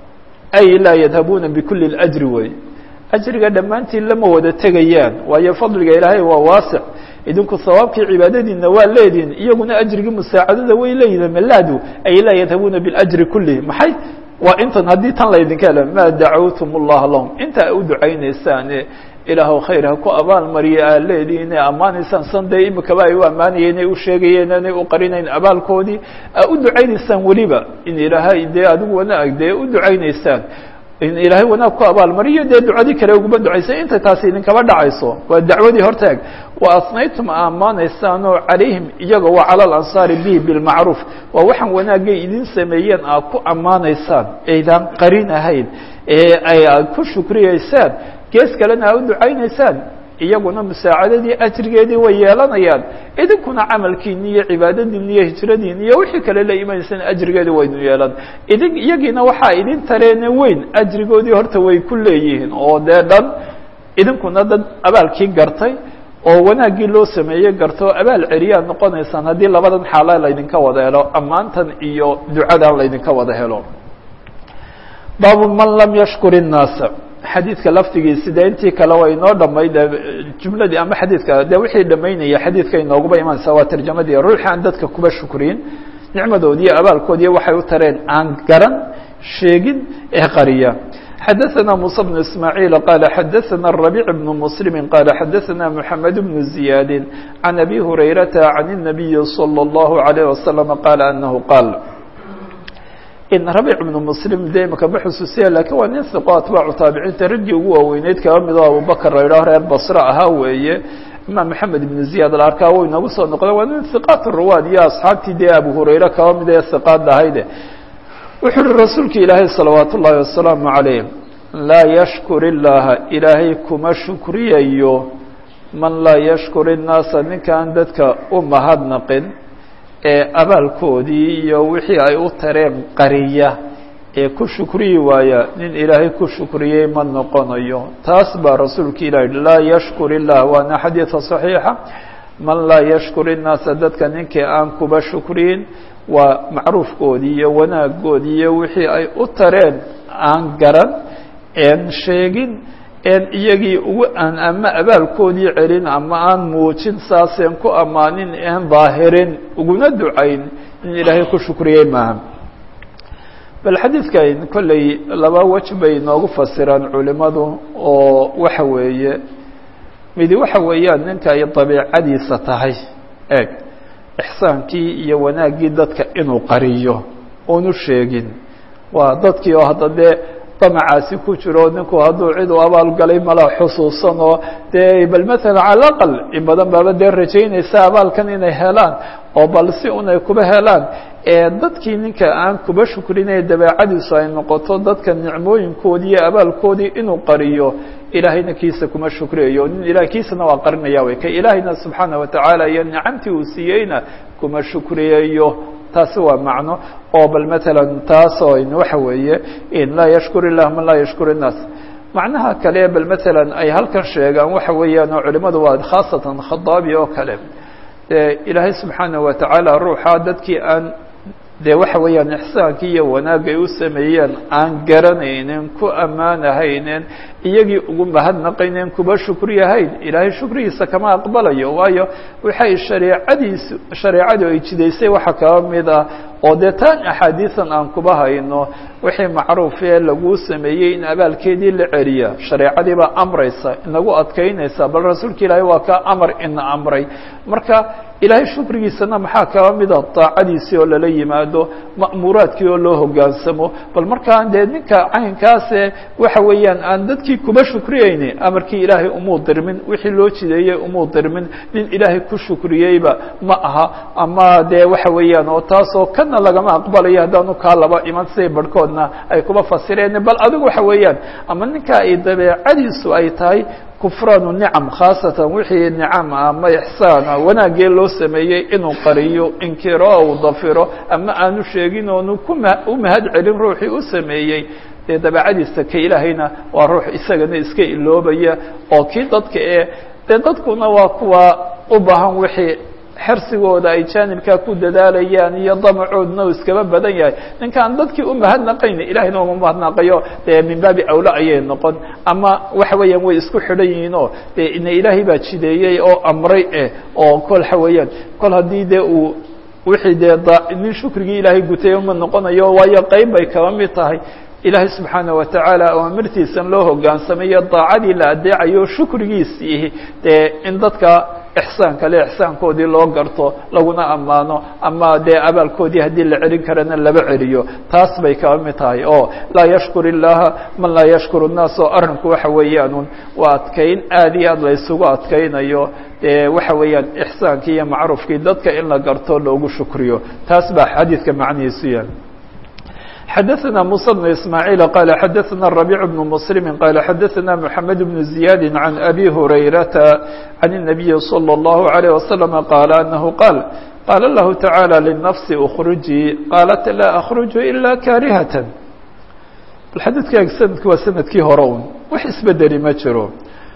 ay laa yadhabuuna bikuli اlajri wey ajriga dhammaantiin lama wada tegayaan waayo fadliga ilaahay waa waasic idinku sawaabkii cibaadadiina waa leedihin iyaguna ajrigii musaacadada way leeyihin malaadu ay laa yadhabuuna biاljri kulih maxay waa intan haddii tan laydinka helo maa dacawtum اllaha lahum inta u ducaynaysaan ilaahw khayr ha ku abaalmariya aad leedihiin ee ammaanaysaan san dee imikaba ay u ammaanayeen ay u sheegayeen inay u qarinayn abaalkoodii aa u ducaynaysaan weliba in ilaahay dee adigu wanaag dee u ducaynaysaan in ilaahay wanaag ku abaalmariyo dee ducadii kale uguma ducaysay intay taasi idinkaba dhacayso waa dacwadii hortaag wa asnaytum ammaanaysaan oo calayhim iyaga waa cala alansaari bihi bilmacruuf waa waxaan wanaagay idin sameeyeen aad ku ammaanaysaan aydaan qarin ahayn ee ay aad ku shukriyeysaan gees kalena aa u ducaynaysaan iyaguna musaacadadii ajrigeedii way yeelanayaan idinkuna camalkiini iyo cibaadadiini iyo hijradiini iyo wixii kale la imanaysaan ajrigeedii waynu yeelan idin iyagiina waxaa idin tareene weyn ajrigoodii horta way ku leeyihiin oo dee dhan idinkuna dad abaalkii gartay oo wanaaggii loo sameeyey garto abaal celiyaad noqonaysaan haddii labadan xaala laydinka wada helo ammaantan iyo ducadan laydinka wada helo baabu man lam yashkur الnaasa xadiidka laftigiisi dee intii kale waa inoo dhamay de jumladii ama xadiidka de wixii dhamaynaya xadiidka inooguba imanaysa waa tarjamadii ruuxi aan dadka kuba shukriyin nicmadoodiiyo abaalkoodiiyo waxay u tareen aan garan sheegin ee qariya xadaثna muسى بن ismاعيل qال xadaثna الربيع بن مسلم qال xadaثna محamed بن زiyاad عن أbي هurayرaةa عن النبي صلى الله عليه وسلم qال أنه qاal in rabic ibnu muslim de imaka ma xusuusiya lakiin waa nin hiqo atbaacu taabiciinta raggii ugu waaweyneyd kaba mid oo abubakr la yidhaho reer basre ahaa weeye imaam maxamed ibnu ziyaad la arkaa way nagu soo noqda waa nin hiqaat ruwaad iyo asxaabtii dee abu hurayre kaba mid ee hiqaad ahayde wuxuu uhi rasuulka ilaahay salawaat ullaahi wasalaamu calayh laa yashkur illaaha ilaahay kuma shukriyayo man laa yashkur innaasa ninkaan dadka u mahadnaqin ee abaalkoodii iyo wixii ay u tareen qariya ee ku shukriyi waaya nin ilaahay ku shukriyey ma noqonayo taas baa rasuulka ilahi laa yashkur illah waana xadiida صaxiixa man laa yashkur innaasa dadka ninkii aan kuba shukriyin waa macruufkoodii iyo wanaagoodii iyo wixii ay u tareen aan garan een sheegin en iyagii ugu aan ama abaalkoodii celin ama aan muujin saaseen ku ammaanin een daahirin uguna ducayn in ilaahay ku shukriyey maaha bal xadiidkan kolley laba wej bay noogu fasiraan culimadu oo waxa weeye midi waxa weeyaan ninka ay dabiicadiisa tahay eeg ixsaankii iyo wanaaggii dadka inuu qariyo unu sheegin waa dadkii oo hadda dee damacaasi ku jiro ninku hadduu cid u abaalgalay mala xusuusan oo dee bal matala cala aqal in badan baaba dee rajaynaysa abaalkan inay helaan oo bal si unay kuba helaan ee dadkii ninka aan kuba shukrinaya dabeecadiisu ay noqoto dadka nicmooyinkoodii iyo abaalkoodii inuu qariyo ilaahayna kiisa kuma shukriyayo nin ilahay kiisana waa qarinaya way ka ilaahayna subxaana watacaala iyo nicamtii uu siiyeyna kuma shukriyayo taasi waa macno oo bal matalan taas oo waxa weeye in laa yashkur ilah man laa yashkur الnaas macnaha kale bal matalan ay halkan sheegaan waxa weeyaan oo culimadu waa khaasatan khadaabi oo kale ilaahay subxaanaه watacaala ruuxa dadkii aan dee waxa weeyaan ixsaankii iyo wanaagay u sameeyeen aan garanaynin ku ammaanahaynen iyagii ugu mahadnaqayneen kuba shukriyahayn ilaahay shukrigiisa kama aqbalayo waayo waxay shareecadiisu shareecadu ay jidaysay waxa kaba mid ah oo dee taan axaadiisan aan kuba hayno wixii macruufee laguu sameeyey in abaalkeedii la celiya shareecadii baa amraysa inagu adkaynaysa bal rasuulka ilaahay waa kaa amar ina amray marka ilaahay shukrigiisana maxaa kaba mida daacadiisii oo lala yimaado ma'muuraadkii oo loo hogaansamo bal markaan dee ninka caynkaase waxa weeyaan aan dadkii kuba shukriyeyni amarkii ilaahay umuu dirmin wixii loo jideeyey umuu dirmin nin ilaahay ku shukriyeyba ma aha ama dee waxa weeyaan oo taasoo kana lagama aqbalayo haddaanu kaa laba iman siday barhkoodna ay kuba fasireen bal adigu waxa weeyaan ama ninka ay dabeecadiisu ay tahay kufraanu nicam khaasatan wixii nicam ama ixsaana wanaagee loo sameeyey inuu qariyo inkiro ou dafiro ama aanu sheegin oonu kuma u mahad celin ruuxii u sameeyey dee dabeecadiisa ka ilaahayna waa ruux isagana iska iloobaya oo kii dadka ee dee dadkuna waa kuwa u baahan wixii xersigooda ay jaanibkaa ku dadaalayaan iyo damacoodna u iskaba badan yahay ninkaan dadkii u mahadnaqayna ilahayna uma mahadnaqayo dee min baabi awla ayay noqon ama waxa weeyaan way isku xidhan yihiin oo dee ina ilaahay baa jideeyey oo amray eh oo kol waxa weeyaan kol haddii dee uu wixii dee nin shukrigii ilaahay gutay uma noqonayo waayo qeyb bay kaba mid tahay ilaahay subxaanaه watacaala amirtiisan loo hogaansamayo daacadii la adeecayo shukrigiisii dee in dadka ixsaan kale ixsaankoodii loo garto laguna ammaano ama dee abaalkoodii haddii la celin karana laba celiyo taas bay kaba mid tahay oo laa yashkur illaha man laa yashkur الnaas oo arrinku waxa weeyaanun waa adkayn aad iyo aad la isugu adkaynayo dee waxa weeyaan ixsaankii iyo macruufkii dadka in la garto loogu shukriyo taas baa xadiidka macnihiisu yahay xdثna موسى بن إسماعيل قال xdثna الربيع بن مسلم قال xdثna محمد بن زياد عن أbي هريرة عن النبي صلى الله عليه وسلم قال أنه قال قال الله تعالى للنفس اخرجي قالت لا أخرج إلا كارهة xadيثka sندk waa sندkii hore un wax isbedeli ma jiro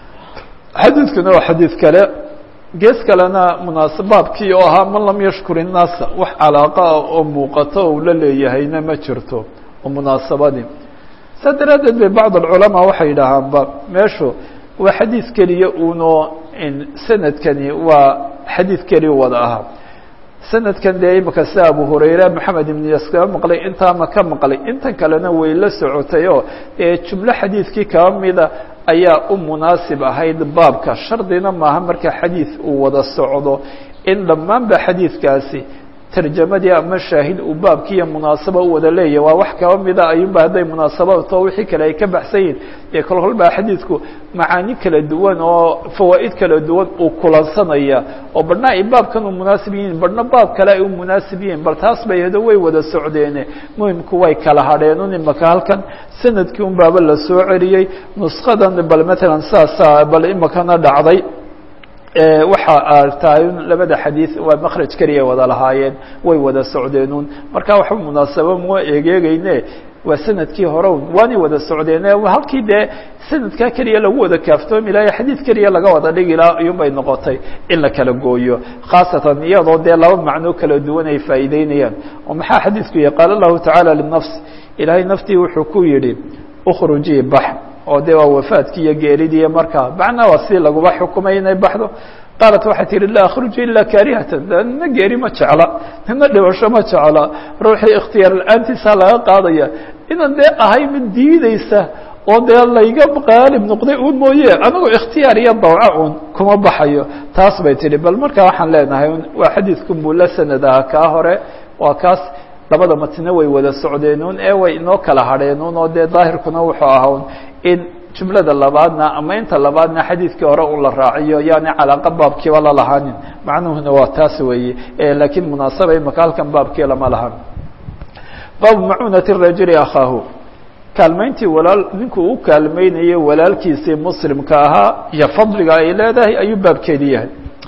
xadيثkuna waa xadيiث kale gees kalena munaasabaabkii oo ahaa man lam yashkur الnaasa wax calaaqa ah oo muuqato ou la leeyahayna ma jirto oo munaasabadii saa daraaddeed bay bacd alculamaa waxay yidhaahaanba meeshu waa xadiid keliya uunoo sanadkani waa xadiid keliya wada ahaa sanadkan dee imika sida abu hurayra maxamed ibn yas kaba maqlay intaa ma ka maqlay intan kalena way la socotay oo ee jumlo xadiidkii kaba mida ayaa u munaasib ahayd baabka shardina maaha marka xadiid uu wada socdo in dhammaan ba xadiidkaasi tarjamadii ama shaahid uu baabkiiyo munaasabo u wada leeyahy waa wax kaba mida ayuunba hadday munaasabato wixii kale ay ka baxsan yihin dee kol kolbaa xadiidku macaani kala duwan oo fawaa'id kala duwan uu kulansanaya oo badhna ay baabkan u munaasib yihiin badhna baab kale ay u munaasib yihiin bal taas bay hado way wada socdeene muhimku way kala hadheen imaka halkan sanadkii un baaba la soo celiyey nuskadan bal matalan saasa bal imakana dhacday waxa a tahay labada xadiid waa makraj keliya wada lahaayeen way wada socdeenun marka waxba munaasabo mua egeegeyne waa sanadkii hore waanay wada socdeene halkii dee sanadkaa keliya lagu wada kaaftoomi lahay xadiid keliya laga wada dhigi laha ayuun bay noqotay in la kala gooyo khaasatan iyadoo dee laba macno kala duwan ay faa'iideynayaan oo maxaa xadiidku yihi qaala lahu tacaala linafs ilaahay naftii wuxuu ku yidhi ukhrujii bax oo de waa wafaadkii iyo geeridiiyo markaa macnaa waa si laguba xukumay inay baxdo qaalat waxay tihi laa akhruju ilaa kaarihatan nina geeri ma jecla nina dhibasho ma jecla ruuxii ikhtiyaar la-aantiisa laga qaadaya inan dee ahay mid diideysa oo dee layga qaalib noqday un mooye anigoo ikhtiyaar iyo dawca un kuma baxayo taas bay tihi bal markaa waxaan leenahay waa xadiidku buu la sanad aha kaa hore waa kaas labada matne way wada socdeenun ee way inoo kala hadheenun oo dee daahirkuna wuxuu ahaa in jumlada labaadna ama inta labaadna xadiidkii hore un la raaciyo yaani calaaqa baabkiiba la lahaanin macnuhuna waa taas weeye laakiin munaasaba imaka halkan baabkii lama lahan baabu macuunati rajuli akhaahu kaalmayntii walaal ninkuu u kaalmeynayay walaalkiisii muslimka ahaa iyo fadliga ay leedahay ayuu baabkeedi yahay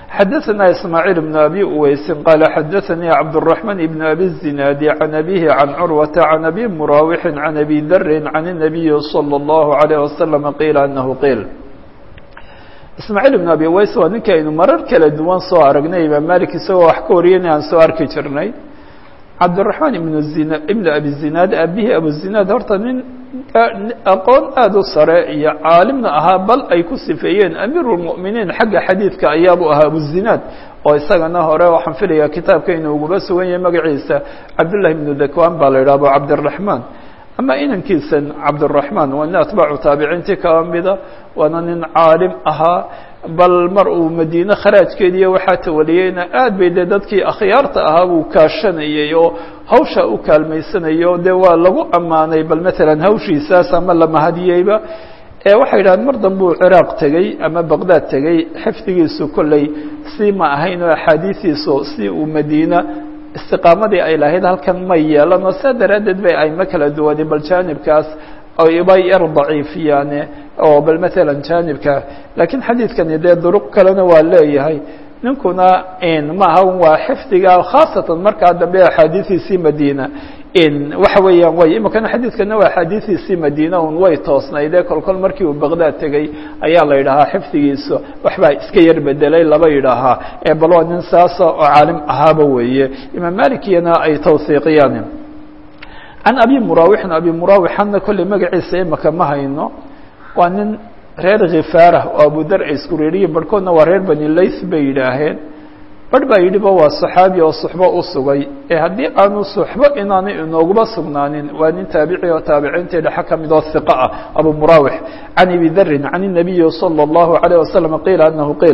xadaثna ismaaعيل بن abi uweysin qaala xadaثanii cabdالرaحman بn abi الزinaadi can abihi can curwata can abi murawixi can abi dri can الnabiyi slى الlahu عalيه waslم qiila anahu qiil ismaaعيل بn abi uweys waa ninka aynu marar kala duwan soo aragnay imaam malik isagoo wax ka wariyana aan soo arki jirnay cabdالرaحman ibn zina ibn abi zinaad abihi abuzinaad horta nin aqoon aada u sare iyo caalimna ahaa bal ay ku sifeeyeen amiiru lmu'miniin xagga xadiidka ayaabu ahaa abuzinaad oo isagana hore waxaan filaya kitaabka inuu uguba sugan yahay magaciisa cabdullahi ibnu dakwan baa la yidhah abu cabdiraxmaan ama inankiisan cabdiraxmaan waa nin atbaacu taabiciintii kaba mida waana nin caalim ahaa bal mar uu madiine kharaajkeediiyo waxaa tawaliyeyna aad bay dee dadkii akhyaarta ahaa buu kaashanayay oo hawsha u kaalmaysanayay oo dee waa lagu ammaanay bal matalan hawshiisaas ama la mahadiyeyba ee waxay yidhahdeen mar dambe uu ciraaq tegey ama baqdaad tegey xifdigiisu kolley si ma ahayn oo axaadiistiisu si uu madiina istiqaamadii ay lahayd halkan may yeelano saa daraaddeed bay ayma kala duwanin bal jaanibkaas bay yar daciifiyaane oo bal matalan jaanibka laakiin xadiidkani dee duruq kalena waa leeyahay ninkuna maaha waa xifdiga khaasatan markaa dambe axaadiidiisii madiina waxa weeyaan way imikana xadiidkana waa axaadiidiisii madiina un way toosnaydee kol kol markii uu baqdaad tegey ayaa la yidhahaa xifdigiisa waxbaa iska yar bedelay laba yidhaahaa ee bal waa nin saasa oo caalim ahaaba weeye imaam malikiyana ay tawhiiqiyaan can abi murawixin abi murawixanna kolley magaciisa imika ma hayno waa nin reer khifaarah oo abudar ay isku reeriyiin barhkoodna waa reer bani layth bay yidhaaheen barh baa yidhiba waa saxaabi oo suxbo u sugay ee haddii aanu suxbo inaanay inooguba sugnaanin waa nin taabici oo taabiciintii dhexe ka mid oo hiqa ah abu murawix can abi darin can الnabiyi salى الlahu عalيه wasalam qiila anahu qiil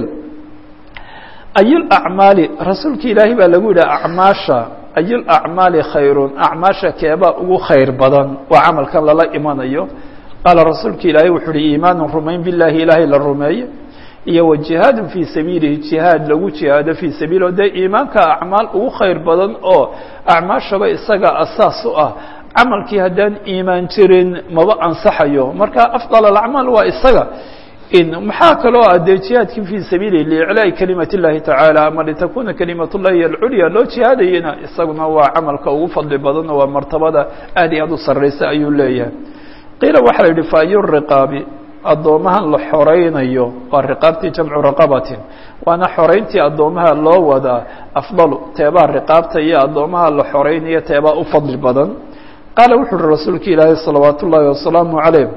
ayulacmaali rasuulka ilaahay baa lagu yidhi acmaasha ayulacmaali khayrun acmaasha keebaa ugu khayr badan waa camalkan lala imanayo qaala rasuulka ilaahay wuxuu uhi iimaanu rumayn billahi ilaahay la rumeeye iyo wa jihaadun fii sabiilihi jihaad lagu jihaado fii sabiilih dee iimaanka acmaal ugu khayr badan oo acmaashaba isaga asaas u ah camalkii haddaan iimaan jirin maba ansaxayo marka afdal alacmaal waa isaga maxaa kaloo ah dee jihaadkii fii sabiili liiclaa'i kalimat اllahi tacaala ama litakuna kalimat اllahi alculya loo jihaadayena isaguna waa camalka ugu fadli badan oo waa martabada aad iyo aad u sarraysa ayuu leeyahay qiila waxaa la yidhi faayu riqaabi addoomahan la xoraynayo waa riqaabtii jamcu raqabatin waana xorayntii addoomaha loo wadaa afdalu teebaa riqaabta iyo addoomaha la xoraynayo teebaa u fadli badan qaala wuxuu uhi rasuulka ilaahi salawaat ullaahi wasalaamu calayh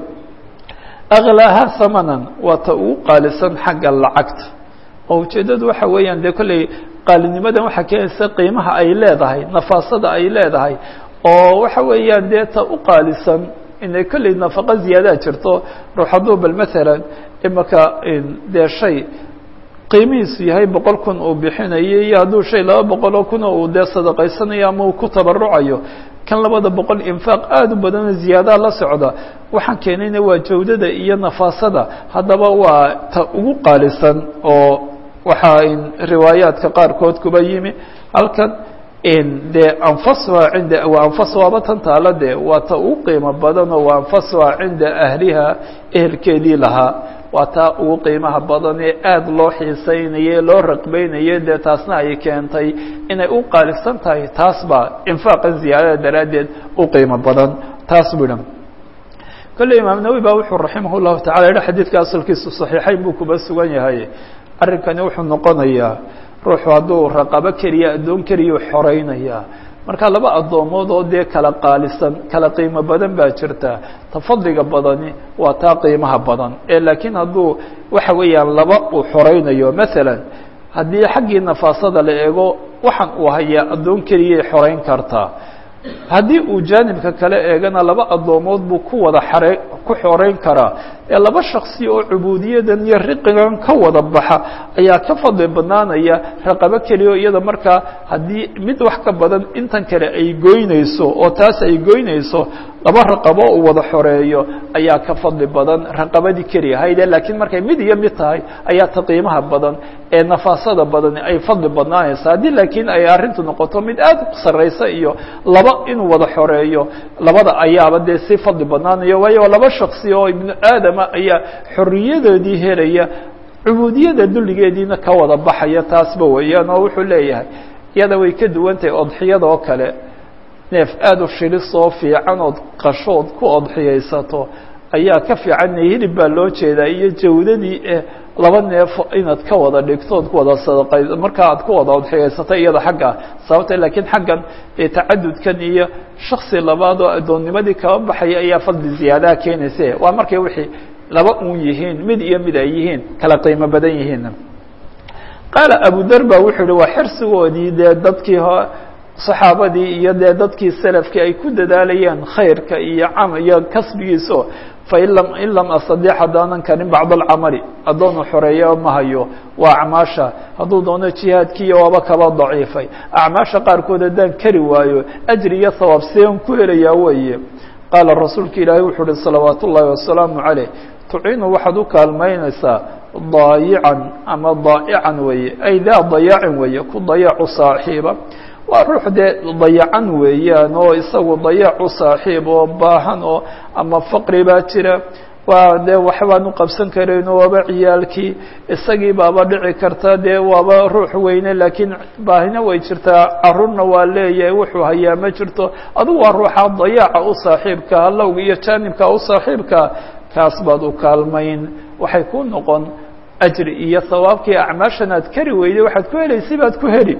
aklaaha hamanan waa ta ugu qaalisan xagga lacagta oo ujeeddadu waxa weeyaan dee kolley qaalinimadan waxaa keenaysa qiimaha ay leedahay nafaasada ay leedahay oo waxa weeyaan dee ta u qaalisan inay kolley nafaqo ziyaadaa jirto ruux hadduu bal maalan imaka dee shay qiimihiisu yahay boqol kun uu bixinayo iyo hadduu shay laba boqoloo kuna uu dee sadaqaysanayo ama uu ku tabarucayo kan labada boqol infaaq aada u badanoo ziyaadaha la socda waxaan keenayna waa jawdada iyo nafaasada haddaba waa ta ugu qaalisan oo waxaa riwaayaadka qaarkood kuba yimi halkan dee anfasuha cinda waa anfasuhaba tan taala dee waa ta ugu qiimo badanoo waa anfasuha cinda ahliha ehelkeedii lahaa waa taa ugu qiimaha badan ee aada loo xiisaynaye loo raqbaynaye dee taasna ay keentay inay u qaalisan tahay taas baa infaaqan ziyaadada daraaddeed u qiimo badan taas bu dhan kolley imaam nawowi baa wuxuu raximah llahu tacala yihi xadiidka asalkiisu saxiixayn buu kuba sugan yahay arrinkani wuxuu noqonayaa ruuxu hadduu raqabo keliya addoon keliyau xoraynayaa marka laba addoomood oo dee kala qaalisan kala qiimo badan baa jirta tafadliga badani waa taa qiimaha badan ee laakiin hadduu waxa weeyaan laba uu xoraynayo masalan haddii xaggii nafaasada la eego waxaan uu hayaa addoon keliyay xorayn kartaa haddii uu jaanibka kale eegana laba addoomood buu ku wada xare ku xoreyn karaa ee laba shaksi oo cubuudiyadan iyo riqigan ka wada baxa ayaa ka fadli badnaanaya raqabo keliya oo iyada markaa haddii mid wax ka badan intan kale ay goynayso oo taas ay goynayso laba raqabo uu wada xoreeyo ayaa ka fadli badan raqabadii keliya hayde laakiin markay mid iyo mid tahay ayaa ta qiimaha badan ee nafaasada badani ay fadli badnaanaysa haddii laakiin ay arrintu noqoto mid aad u sarraysa iyo laba inuu wada xoreeyo labada ayaaba dee si fadli badnaanayo waayo laba shaksi oo ibnu aadama ayaa xorriyadoodii helaya cubuudiyada dulligeediina ka wada baxaya taasba weeyaan oo wuxuu leeyahay iyada way ka duwan tahay odxiyada oo kale neef aada u shilis oo fiican ood qashood ku odxiyaysato ayaa ka fiican hilib baa loo jeedaa iyo jawdadii eh laba neefo inaad ka wada dhigto ood ku wada sadaqay markaa aad ku wada odxiyaysato iyada xagga sababta laakiin xaggan ee tacadudkan iyo shaksi labaad oo addoonnimadii kaba baxaya ayaa fadli ziyaadaha keenayse waa markay wixii laba uun yihiin mid iyo mid ay yihiin kala qiimo badan yihiin qaala abudar ba wuxuu yihi waa xirsigoodii dee dadkii saxaabadii iyo dee dadkii selafkii ay ku dadaalayeen khayrka iyo cam iyo kasbigiiso fain lam in lam astadiix haddaanan karin bacd alcamali addoonu xoreeya ma hayo waa acmaasha hadduu doono jihaadkiiyo waaba kaba daciifay acmaasha qaarkood haddaan kari waayo ajri iyo hawaab seen ku helayaa weeye qaala rasuulka ilaahay wuxuu uhi salawaat ullaahi wasalaamu caleyh tuciinu waxaad u kaalmaynaysaa daayican ama daa'ican weeye ay daa dayaacin weeye ku dayaacu saaxiiba waa ruux dee dayacan weeyaan oo isagu dayaacu saaxiib oo baahan oo ama faqri baa jira waa dee waxbaan u qabsan karayno waaba ciyaalkii isagii baaba dhici karta dee waaba ruux weyne laakiin baahina way jirtaa carruurna waa leeyahay wuxuu hayaa ma jirto adugu waa ruuxa dayaaca u saaxiibka halowga iyo jaanibka u saaxiibka kaas baad u kaalmayn waxay ku noqon ajri iyo hawaabkii acmaashan aad kari weyday waxaad ku helaysay baad ku heli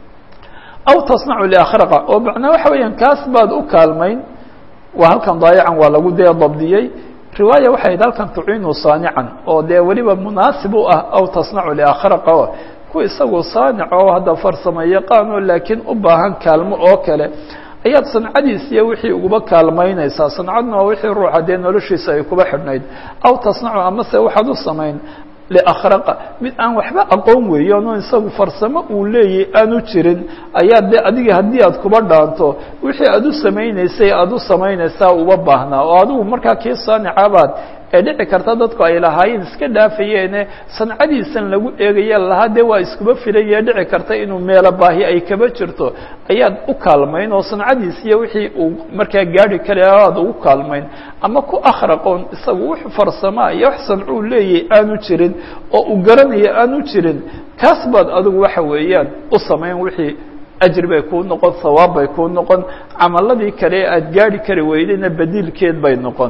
aw tasnacu liakhraqa oo macnaa waxa weeyaan kaas baad u kaalmayn waa halkan daayacan waa lagu dee dabdiyey riwaaya waxay hayd halkan tuciinu saanican oo dee weliba munaasib u ah aw tasnacu liakhraqa o ku isagu saanic oo hadda farsamo yaqaano laakiin u baahan kaalmo oo kale ayaad sancadiisiiyo wixii uguba kaalmaynaysaa sancadna waa wixii ruuxa dee noloshiisa ay kuba xidhnayd aw tasnacu amase waxaad u samayn liakhraqa mid aan waxba aqoon weeyaanoo isagu farsamo uu leeyahy aanu jirin ayaa de adiga haddii aad kuba dhaanto wixii aad u samaynaysay aada u samaynaysaa uba baahnaa oo adigu markaa kii saanicabaad ee dhici karta dadku ay lahaayeen iska dhaafayeene sancadiisan lagu eegaya lahaa dee waa iskuba filaya dhici karta inuu meelo baahi ay kaba jirto ayaad u kaalmayn oo sancadiisiiyo wixii uu markaa gaari kara aad ugu kaalmayn ama ku akhraqoon isagu wux farsamaa iyo wax sancuu leeyahay aanu jirin oo uu garanayo aanu jirin kaas baad adigu waxa weeyaan u samayn wixii ajri bay kuu noqon hawaab bay kuu noqon camaladii kale ee aad gaari kari weydayna badiilkeed bay noqon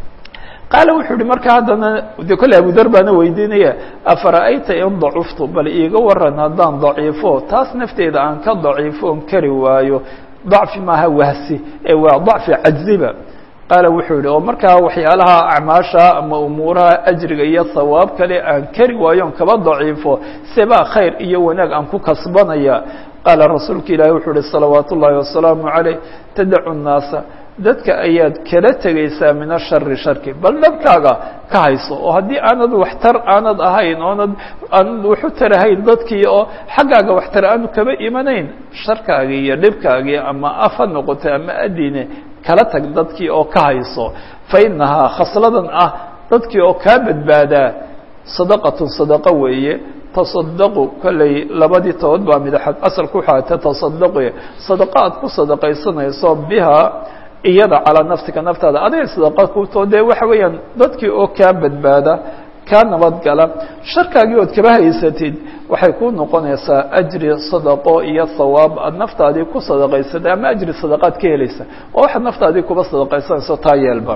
qaala wuxuu uhi marka haddana de kolle abudar baana weydiinaya afara'ayta in dacuftu bal iiga waran haddaan daciifo taas nafteeda aan ka daciifoon kari waayo dacfi maaha wahsi ee waa dacfi cajziba qaala wuxuu yihi oo markaa waxyaalaha acmaasha ama umuuraha ajriga iyo hawaab kale aan kari waayoon kaba daciifo sebaa khayr iyo wanaag aan ku kasbanaya qaala rasuulka ilaahi wuxuu uhi salawaat ullaahi wasalaamu caleyh tadacu nnaasa dadka ayaad kala tegaysaa min ashari sharki bal dhabkaaga ka hayso oo haddii aanad waxtar aanad ahayn oonad aanad waxu tarahayn dadkii oo xaggaaga waxtar aanu kaba imanayn sharkaagii iyo dhibkaagii ama af ha noqotay ama adine kala tag dadkii oo ka hayso fa inahaa khasladan ah dadkii oo kaa badbaadaa sadaqatun sadaqo weeye tasadaqu kolley labadii tood baa midaxad asalku waxaa tatasadaqi sadaqa aad ku sadaqaysanayso biha iyada calaa nafsika naftaada adiga sadaqa kutoo dee waxa weeyaan dadkii oo kaa badbaada kaa nabadgala sharkaagii ood kaba haysatid waxay ku noqonaysaa ajri sadaqo iyo hawaab aad naftaadii ku sadaqaysatay ama ajri sadaqaad ka helaysa oo waxaad naftaadii kuba sadaqaysanayso taa yeelba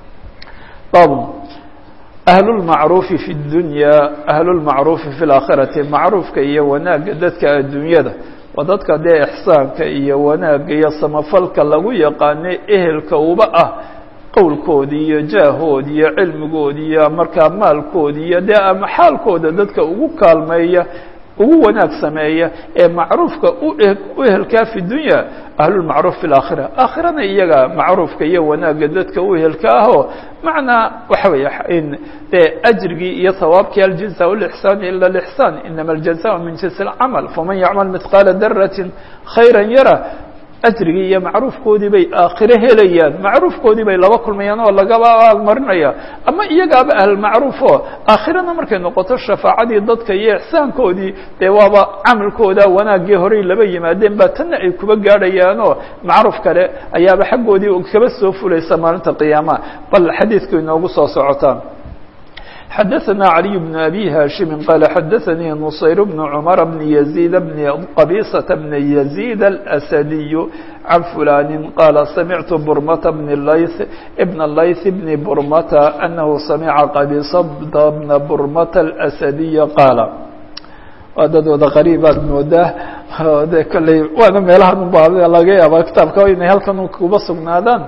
bab ahlulmacruufi fi اdunya ahlulmacruufi fi اlaakhirati macruufka iyo wanaagga dadka adduunyada waa dadka dee ixsaanka iyo wanaagga iyo samafalka lagu yaqaano ehelka uba ah qowlkoodi iyo jaahoodi iyo cilmigoodi iyo markaa maalkoodi iyo dee ama xaalkooda dadka ugu kaalmeeya ugu wanaag sameeya ee macruufka u ehelkaa fi dunya ahlulmacruuf fi laakhira aakhirana iyaga macruufka iyo wanaagga dadka u ehelka ahoo macnaa waxa weeye in dee ajrigii iyo hawaabkii aljaza lixsaan ila lixsaan inama aljaza min jinsi alcamal faman yacmal midqaala daratin khayra yara ajrigii iyo macruufkoodii bay aakhiro helayaan macruufkoodii bay laba kulmayaan oo lagaba aalmarinaya ama iyagaaba ahlmacruuf oo aakhirana markay noqoto shafaacadii dadka iyo ixsaankoodii dee waaba camalkooda wanaaggii horey laba yimaadeen baa tanna ay kuba gaadhayaanoo macruuf kale ayaaba xaggoodii kaba soo fulaysa maalinta qiyaamaha bal xadiidku inoogu soo socotaan xadaثna عaliي بن أbي hاشhimi qال xadaثnii نصayr بن cمر بن يزيد بن qبيصة بن يزيد الأسدي عن فuلان qال سمعت برمة بن lyث بن lyث بن برمة أنه سمع qبيصة بن برمة الأسدي qاaل waa dad wada qariibaad moodaa de kolley waana meelahan uba laga yaaba kitaabka inay halkan kuba sugnaadaan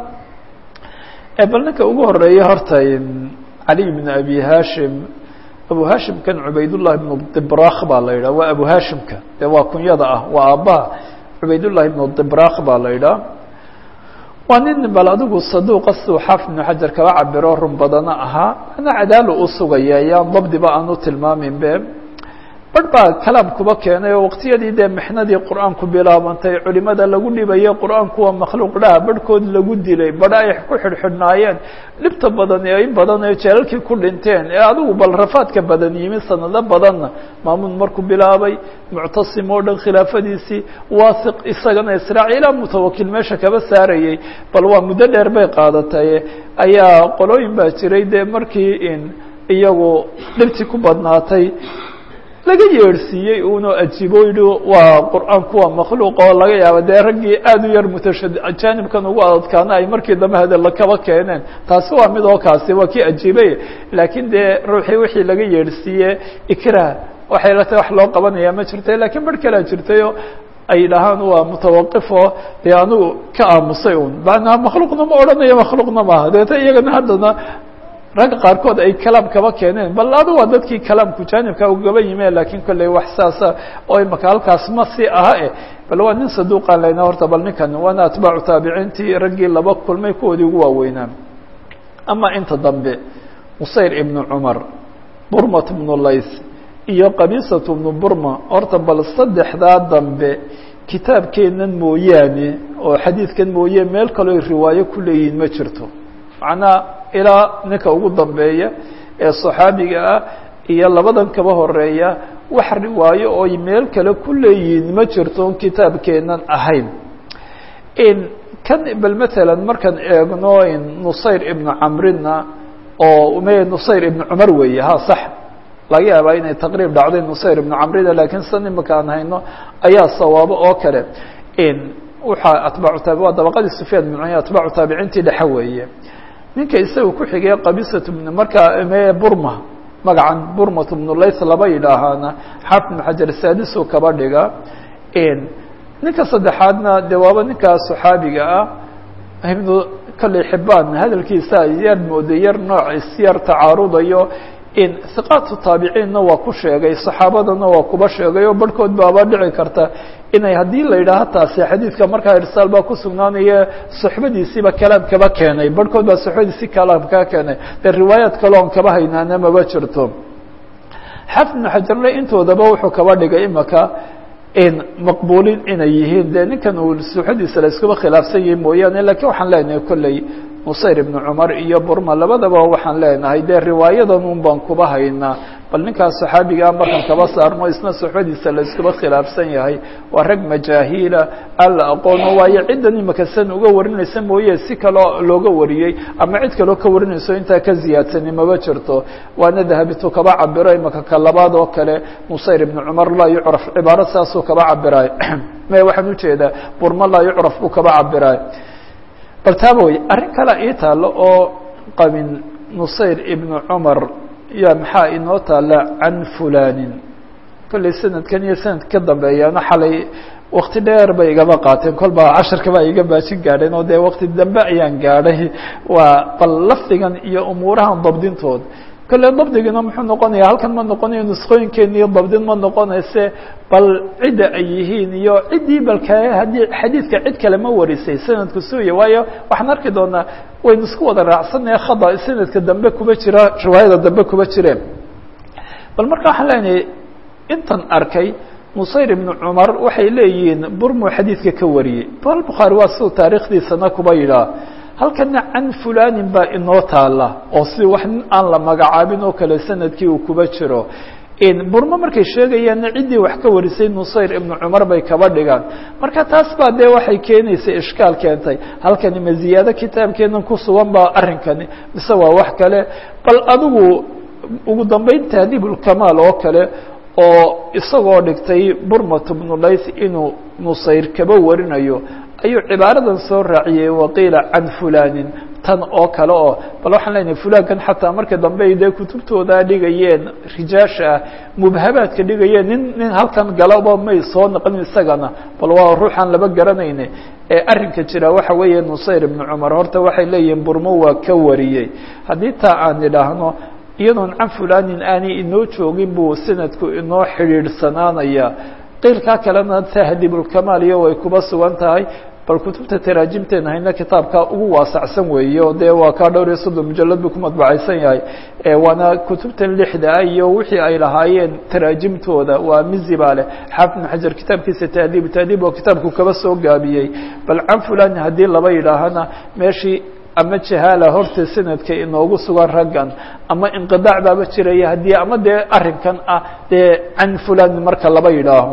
bal ninka ugu horeeya horta cali bn abi hashim abu hashimkan cubaydالlahi bn dibrak baa la yidhah waa abu hashimka de waa kunyada ah waa aabbaha cubaydالlahi bn dibrak baa la yidhah waa nin bal adigu saduuqa siduu xaafid ibnu xajar kaba cabiro run badana ahaa ana cadaalo u sugaya yaan dabdiba aan u tilmaamin be barh baa kalaam kuba keenay oo waqtiyadii dee mixnadii qur-aanku bilaabantay culimada lagu dhibayay qur-aanku waa makhluuq dhaha barhkood lagu dilay badha ay ku xidhxidhnaayeen dhibta badan ee in badan ee jeelalkii ku dhinteen ee adigu bal rafaadka badan yimi sanado badanna maamuun markuu bilaabay muctasim oo dhan khilaafadiisii waasiq isagana israaci ilaa mutawakil meesha kaba saarayay bal waa muddo dheer bay qaadatay ayaa qolooyin baa jiray dee markii in iyagu dhibtii ku badnaatay laga yeedhsiiyey uno ajiibo yihi waa qur-aanku waa makhluuq oo laga yaaba dee raggii aad u yar mutashad jaanibkan ugu adadkaana ay markii dambe hadalla kaba keeneen taasi waa mid oo kaasi waa kii ajiibay laakiin dee ruuxii wixii laga yeedhsiiye ikrah waxay la tahay wax loo qabanaya ma jirta lakiin bar kalea jirtayo ay dhahaan waa mutawaqifo dee anigu ka aamusay un manaa makhluuqna ma odhanayo makhluuqna maaha deeta iyagana haddana ragga qaarkood ay kalaam kaba keeneen bal adu waa dadkii kalaamku jaanibka ugaba yime lakiin kolley wax saasa oo imaka halkaas ma si aha e bal waa nin saduuqaan leyna horta bal ninkan waana atbaacu taabiciintii raggii laba kulmay kuwoodii ugu waaweynaa ama inta dambe musayr ibnu cumar burmat ibnu lays iyo qabisat ibnu burma horta bal saddexdaa dambe kitaabkeennan mooyaane oo xadiidkan mooye meel kaloo riwaayo ku leeyihiin ma jirto macnaa ilaa ninka ugu dambeeya ee صaxaabiga ah iyo labadan kaba horeeya wax riwaayo ooy meel kale ku leeyihiin ma jirto on kitaabkeenan ahayn kan bal mثalا markaan eegno nusayr ibnu camrina oo me nusayr ibnu cumar weeye ha sax laga yaabaa inay taqriib dhacday nusayr ibnu camrina lakiin san imaka aan hayno ayaa sawaabo oo kale waxaa atbaacu taab waa dabaqadii sufyaan ibn cuyayna atbaacu taabiciintii dhexe weeye ninka isaga ku xigay qabisat markaa me burma magacan burmat ibnu layth laba yidhaahaana xaafid ibn xajar saadisu kaba dhiga ninka saddexaadna de waaba ninkaa saxaabiga ah ibnu kolley xibaan hadalkiisa yar mooday yar nooc isyar tacaarudayo in hiqaatu taabiciinna waa ku sheegay saxaabadana waa kuba sheegay oo barhkood baaba dhici karta inay haddii la yidhaaho taasi xadiidka markaa irsaal baa ku sugnaanaya soxbadiisiiba kalaam kaba keenay barhkood baa soxbadiisi kalaam kaa keenay dee riwaayaad kale oon kaba haynaana maba jirto xafid ibnu xajarle intoodaba wuxuu kaba dhigay imaka in maqbuulin inay yihiin dee ninkan uu soxadiisa la iskuba khilaafsan yahi mooyaane lakiin waxaan leenahay kolley musayr ibnu cumar iyo burma labadaba waxaan leenahay dee riwaayadan un baan kuba haynaa bal ninkaas saxaabigaa markaan kaba saarno isna soxbadiisa la iskuba khilaafsan yahay waa rag majaahiila aan la aqoono waayo ciddan imaka san uga warinaysa mooye si kaloo looga wariyey ama cid kaloo ka warinayso intaa ka ziyaadsani maba jirto waana dahabitu kaba cabiro imaka ka labaad oo kale musayr ibnu cumar laa yucraf cibaaro saasuu kaba cabiraay me waxaan ujeedaa burma laa yucraf buu kaba cabiraay bal taaba wey arrin kale ii taalo oo qabin nusayr ibnu cumar ya maxaa inoo taala can fulanin kolley sanadkan iyo sanad ka dambeeyaana xalay wakti dheer bay igaba qaateen kol baa casharka baa iga baajin gaadheen oo dee wakti dambe ayaan gaadhay waa bal lafdigan iyo umuurahan dabdintood kolle dabdigina muxuu noqonaya halkan ma noqonayo nuskooyinkeena iyo dabdin ma noqonayse bal cidda ay yihiin iyo ciddii balka haddii xadiidka cid kale ma warisay sanadku suuya waayo waxaan arki doonaa waynu isku wada raacsanaya khada sanadka dambe kuba jira riwaayada dambe kuba jireen bal marka waxaan leenahay intan arkay musayr ibnu cumar waxay leeyihiin burmu xadiidka ka wariyey bal bukhaari waa siduu taarikhdiisana kuba yidhaah halkana can fulanin baa inoo taala oo si wax nin aan la magacaabin oo kale sanadkii uu kuba jiro burmo markay sheegayaanna ciddii wax ka warisay nusayr ibnu cumar bay kaba dhigaan marka taas baa dee waxay keenaysay ishkaal keentay halkani ma ziyaado kitaabkeenan ku sugan baa arrinkani mise waa wax kale bal adigu ugu dambeyn tahdiib ulkamaal oo kale oo isagoo dhigtay burmat bnu layth inuu nusayr kaba warinayo ayuu cibaaradan soo raaciyey waqiila can fulanin tan oo kale oo bal waxaan leenahay fulankan xataa marka dambe ay dee kutubtooda dhigayeen rijaasha ah mubhabaadka dhigayeen nin nin halkan galaba may soo naqlin isagana bal waa ruuxaan laba garanayne ee arrinka jira waxa weeye nusayr ibnu cumar horta waxay leeyihiin burmo waa ka wariyey haddii taa aan idhaahno iyadoon can fulanin aanay inoo joogin buu sanadku inoo xidhiidhsanaanaya qiilkaa kalena tahdibulkamaal iyo way kuba sugan tahay bal kutubta taraajimteena hayna kitaabka ugu waasacsan weeye o dee waa kaa dhowr iyo soddon mujalad buu ku madbacaysan yahay waana kutubtan lixda ah iyo wixii ay lahaayeen taraajimtooda waa mizi baa leh xaafid ibn xajar kitaabkiisa tahdiib tahdiib oo kitaabku kaba soo gaabiyey bal can fulani haddii laba yidhaahana meeshii ama jahaala horta sanadka inoogu sugan raggan ama inqidaac baaba jiraya haddii ama dee arrinkan ah dee can fulani marka laba yidhaaho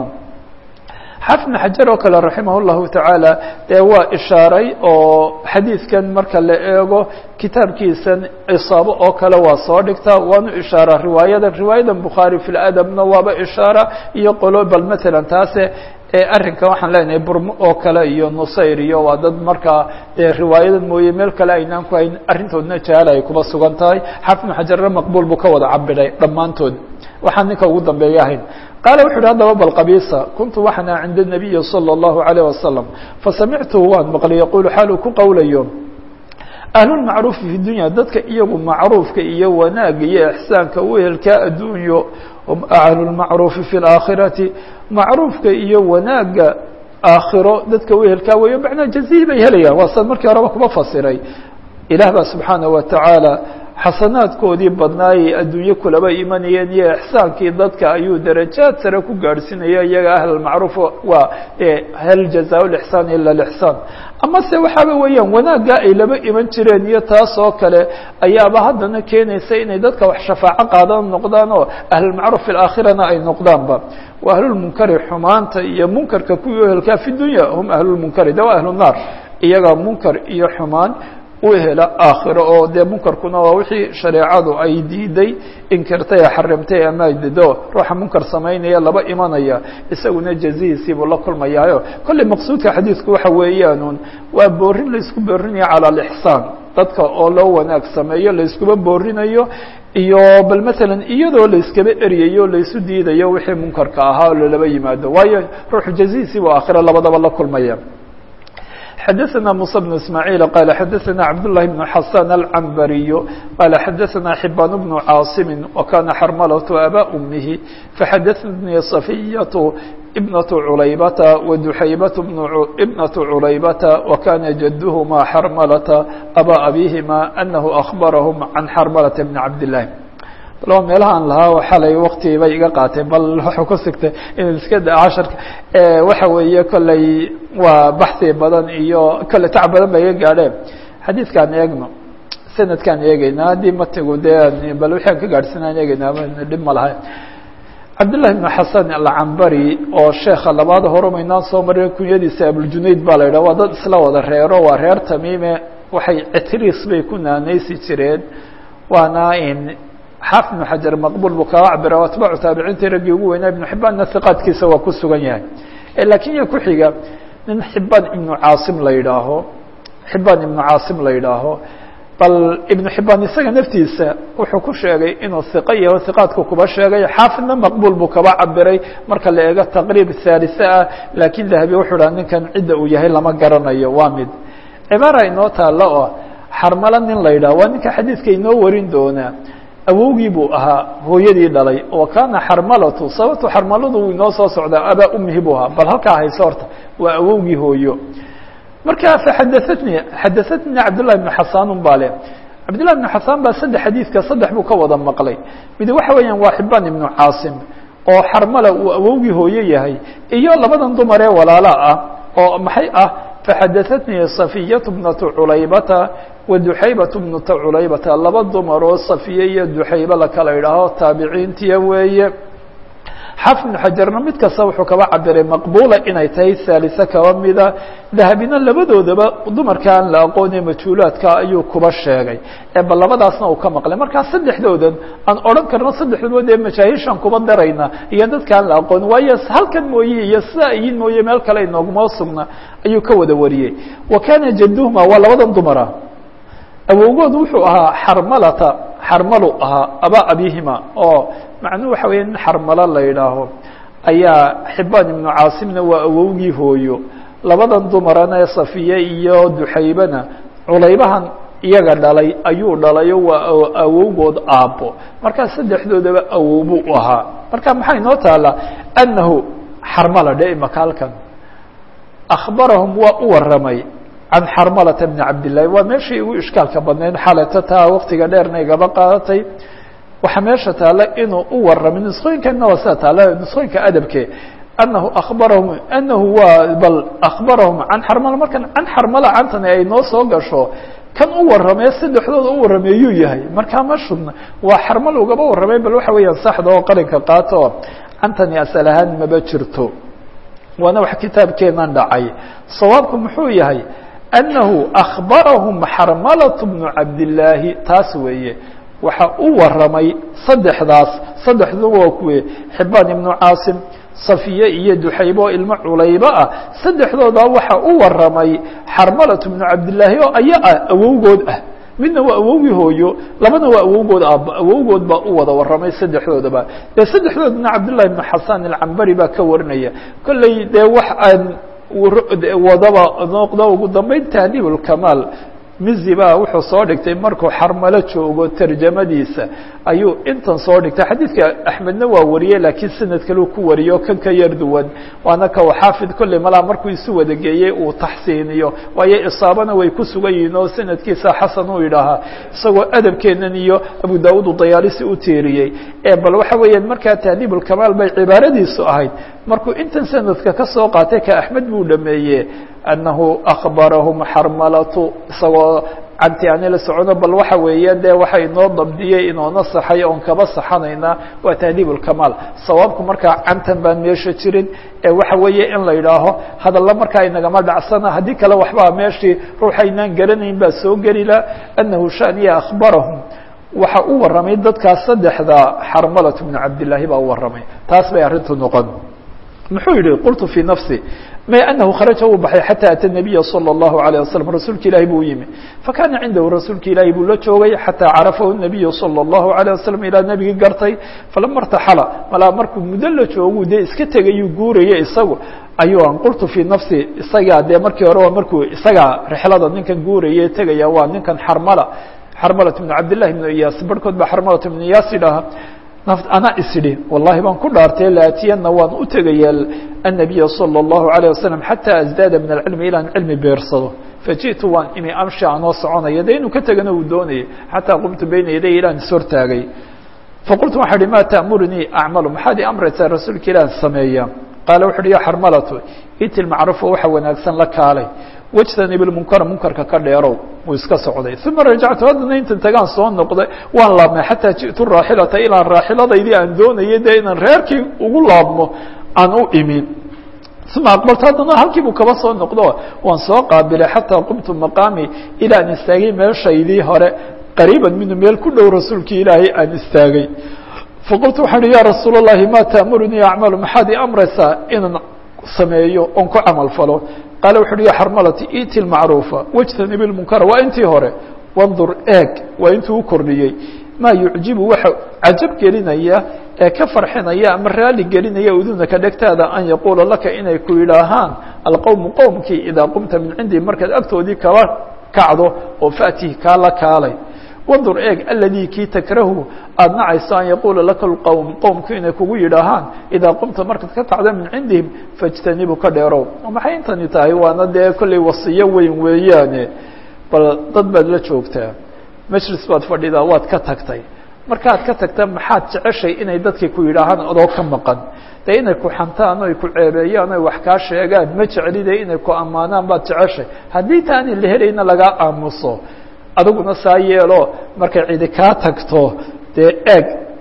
xaafid ibn xajar oo kale raximah llahu tacaala dee waa ishaaray oo xadiidkan marka la eego kitaabkiisan cisaabo oo kale waa soo dhigtaa waanu ishaara riwaayadan riwaayadan bukhaari fi ladabna waaba ishaara iyo qolo bal matalan taase arrinkan waxaan leenahay burmo oo kale iyo nusayr iyo waa dad markaa dee riwaayadan mooye meel kale aynaan ku hayn arrintoodna jahaal ay kuba sugan tahay xaafid ibn xajarna maqbuul buu ka wada cabiray dhammaantood waxaan ninka ugu dambeeya ahayn qaala wuxu uhi haddaba bal qabiisa kuntu waxana cinda الnabiyi salى الlahu عalيه wasalam fasamictuhu waan maqlay yaqulu xaal uu ku qowlayo ahlulmacruufi fi dunya dadka iyagu macruufka iyo wanaagga iyo ixsaanka wehelkaa adduunyo hum ahlulmacruufi fi اlaakhirati macruufka iyo wanaagga aakhiro dadka wehelkaa weeyo macnaa jazihi bay helayaan waa sad markii horeba kuba fasiray ilaah baa subxaanaه wa tacaala xasanaadkoodii badnaayay adduunye kulaba imanayeen iyo ixsaankii dadka ayuu darajaad sare ku gaadhsiinaya iyaga ahlalmacruuf waa hal jazaa lixsaan ila lixsaan ama se waxaaba weeyaan wanaaggaa ay laba iman jireen iyo taas oo kale ayaaba haddana keenaysa inay dadka wax shafaaco qaadan noqdaan oo ahlulmacruuf fi laakhirana ay noqdaanba wa ahlulmunkari xumaanta iyo munkarka kuwii ehelkaa fi dunya hum ahlulmunkari de waa ahlunaar iyaga munkar iyo xumaan u hela aakhiro oo dee munkarkuna waa wixii shareecadu ay diiday inkirtay ee xarimtay ama dido ruuxa munkar samaynaya laba imanaya isaguna jazihiisii buu la kulmayaayo kolley maqsuudka xadiidku waxa weeyaanun waa boorin laysku boorinayo cala alixsaan dadka oo loo wanaag sameeyo layskuba boorinayo iyo bal matalan iyadoo layskaba eryayo laysu diidayo wixii munkarka ahaa oo lalaba yimaado waayo ruuxu jazihiisii buu aakhiro labadaba la kulmaya xdثna موسى بن اسماعيل قال xdثna عبد الله بن حسان العنبري قال xdثna حبان بن عاaصم وكان xرملة أbا أمه فxdثني صفية بنة عuليبة ودحيبة بنة عuليبة وكان جدهma xرملة أbا أبيهma أنه أخبرهم عن xرملة بن عبد الله laba meelahaan lahaa xalay wakti bay iga qaateen bal waxuu ku sigtay in iska da casharka waxa weeye kolley waa baxsi badan iyo kolley tac badan ba iga gaadheen xadiidkaan eegno sanadkaan eegeynaa haddii matigu dee bal wixi aan ka gaadhsanaan eegeynaa dhib ma lahay cabdالlahi بn xasan alcambari oo sheeka labaad horumaynaan soo marin kunyadiisa abuljunayd baa la yidhah waa dad isla wada reero waa reer tamiime waxay citris bay ku naanaysi jireen waana in xaafid ibnu xajar maqbuul buu kaga cabira atbaacu taabiciintii raggii ugu weynaa ibnu xibaanna hiqaadkiisa waa ku sugan yahay lakiin ya ku xiga nin xibaan ibnu caasim la yidhaaho xibaan ibnu caasim la yidhaaho bal ibnu xibaan isaga naftiisa wuxuu ku sheegay inuu hiqo yaho hiqaadku kuba sheegay xaafidna maqbuul buu kaba cabiray marka la eego taqriib haalise ah laakiin dahabi wuxuu dhaha ninkan cidda uu yahay lama garanayo waa mid cibaara inoo taalla oo xarmalo nin la yidhaho waa ninka xadiidka inoo warin doonaa awowgii buu ahaa hooyadii dhalay oo kana xarmalatu sababto xarmaladu uu inoo soo socdaa abaa umihi buu ahaa bal halkaa hayso horta waa awowgii hooyo marka faxadaatnii xadaatnii cabdullahi bnu xasaanun baa le cabdullahi bnu xasaan baa saddex xadiidka saddex buu ka wada maqlay mid waxa weeyaan waa xibaan ibnu caasim oo xarmala uu awowgii hooyo yahay iyo labadan dumar ee walaala ah oo maxay ah faxadaatnii safiyatu bnatu culaybata waduxaybat bnuta culaybata laba dumar oo safiye iyo duxaybe la kala idhaaho taabiciintiya weeye xaafid ibnu xajarna mid kasta wuxuu kaba cabiray maqbuula inay tahay haalisa kaba mida dahabina labadoodaba dumarka aan la aqoone majhuulaadka ayuu kuba sheegay ee bal labadaasna uu ka maqlay markaa saddexdoodan aan odhan karno saddexdood ee majaahiishan kuba darayna iyo dadka aan la aqoon waayo halkan mooye iyo sidaa iyin mooye meel kale inooguma sugna ayuu ka wada wariyey wa kana jaduhuma waa labadan dumara awowgood wuxuu ahaa xarmalata xarmalu ahaa abaa abihima oo macnuhu waxa weya nin xarmalo la yidhaaho ayaa xibaan ibnu caasimna waa awowgii hooyo labadan dumarana ee safiye iyo duxaybana culaybahan iyaga dhalay ayuu dhalayo waa awowgood aabbo markaa saddexdoodaba awow buu u ahaa marka maxaa inoo taala annahu xarmala dhe imaka halkan akhbarahum waa u waramay can xarmalata bni cabdillahi waa meeshii ugu ishkaalka badnayd xaleta taa waktiga dheerna igaba qaadatay waxaa meesha taala inuu u waramay nusqooyinkanna waa sida taala nusqooyinka adabke anahu abarahum anahu waa bal akhbarahum can xarmala markan can xarmala cantani ay noo soo gasho kan u waramee saddexdooda u warameeyuu yahay markaa ma shubna waa xarmal ugaba waramay bal waxa weeyaan saxda oo qarinka qaato cantani asal ahaan maba jirto waana wax kitaabkeenan dhacay sawaabku muxuu yahay annahu akhbarahum xarmalatu bnu cabdillaahi taas weeye waxa u waramay saddexdaas saddexduba waa kuwe xibaan ibnu caasim safiye iyo duxaybo oo ilmo culaybo ah saddexdooda waxa u waramay xarmalatu bnu cabdillaahi oo aya ah awowgood ah midna waa awowgii hooyo labana waa awowgood aabbo awowgood baa u wada waramay saddexdoodaba dee saddexdoodna cabdullahi ibnu xasan alcambari baa ka warinaya kolley dee wax aan wadaba noqdo ugu dambeyn tahdiib ulkamaal mizi baa wuxuu soo dhigtay markuu xarmalo joogo tarjamadiisa ayuu intan soo dhigtay xadiidka axmedna waa wariyey laakiin sanad kaleu ku wariyo kan ka yar duwan waana ka xaafid kolley malaa markuu isu wada geeyey uu taxsiiniyo waayo isaabana way ku sugan yihiin oo sanadkiisa xasan uu yidhaahaa isagoo adabkeenan iyo abu daawud udayaalisi u tiiriyey ee bal waxa weeyaan markaa tahdiib ulkamaal bay cibaaradiisu ahayd markuu intan sanadka ka soo qaatay ka axmed buu dhameeye annahu akhbarahum xarmalatu isagoo canti ani la socono bal waxa weeye dee waxa inoo dabdiyey inoona saxay oon kaba saxanaynaa waa tahdiib ulkamaal sawaabku markaa cantan baan meesha jirin ee waxa weeye in la yidhaaho hadalla markaa inagama dhacsana haddii kale waxbaa meeshii ruuxaynaan garanayn baa soo gelila annahu shaniya akhbarahum waxa u waramay dadkaas saddexda xarmalatu bnu cabdillaahi baa u waramay taas bay arrintu noqon muxuu yihi qultu fii nafsi ma anahu kharaja uu baxay xatى atى الnabiya salى الlahu عalيه waslm rasuulka ilahi buu yimi fakana cindahu rasuulka ilaahi buu la joogay xataa carafahu الnabiyu salى الlahu عalيه waslm ilaa nebigii gartay falama اrtaxala malaa markuu muddo la joogu dee iska tegayuu guuraya isagu ayuu an qultu fii nafsi isagaa dee markii hore waa markuu isagaa rixlada ninkan guuraya tegaya waa ninkan xarmala xarmalat bn cabdillahi bn iyaas barhkood baa xarmalat bn iyaas idhaaha anaa isidhi wallahi baan ku dhaartay laatiyana waan u tegaya الnabiya salى الlahu عalيه waslm xatى asdaada min alcilmi ilaan cilmi beersado fajiئtu waan imi amshi anoo soconaya de inuu ka tegana uu doonayay xataa qumtu bayna yaday ilaan ishortaagay faqultu waxaa hi ma taأmurnii acmalu maxaad i amraysaa rasuulka ilah sameeya qaala wuxu uhi ya xarmalatu iti macrufa waxa wanaagsan la kaalay wajtanib lmunkara munkarka ka dheerow wuu iska socday uma rajactu haddana intan tagaan soo noqday waan laabmay xataa ji'tu raaxilata ilaan raaxiladaydii aan doonayay dee inaan reerkii ugu laabmo aan u imin uma aqbaltu haddana halkii buu kaba soo noqdo waan soo qaabilay xataa qumtu maqaami ilaa aan istaagay meeshaydii hore qariiban minu meel ku dhow rasuulkii ilaahay aan istaagay faqultu waxaan uhi ya rasuul اllahi ma taamurunii acmalu maxaad ii amraysaa inaan sameeyo oon ku camal falo qaala wuxu uhi ya xarmalati iti lmacruufa wajtanib lmunkara waa intii hore wandur eeg waa intuu u kordhiyey maa yucjibu waxa cajab gelinaya ee ka farxinaya ama raali gelinaya udunaka dhegtaada an yaquula laka inay ku yidhaahaan alqowmu qowmkii idaa qumta min cindii markaad agtoodii kaba kacdo oo faatihi kaa la kaalay wandur eeg aladii kii takrahu aada nacayso an yaquula laka lqowm qowmku inay kugu yidhaahaan idaa qumta markaad ka kacdo min cindihim faاjtanibu ka dheerow maxay intani tahay waana dee kollay wasiyo weyn weeyaane bal dad baad la joogtaa majlis baad fadhidaa waad ka tagtay markaad ka tagta maxaad jeceshay inay dadkii ku yidhaahaan adoo ka maqan dee inay ku xantaan oy ku ceebeeyaan oy wax kaa sheegaan ma jeclide inay ku ammaanaan baad jeceshay haddii taani la helayna lagaa aamuso adiguna saa yeelo markay cidi kaa tagto dee eeg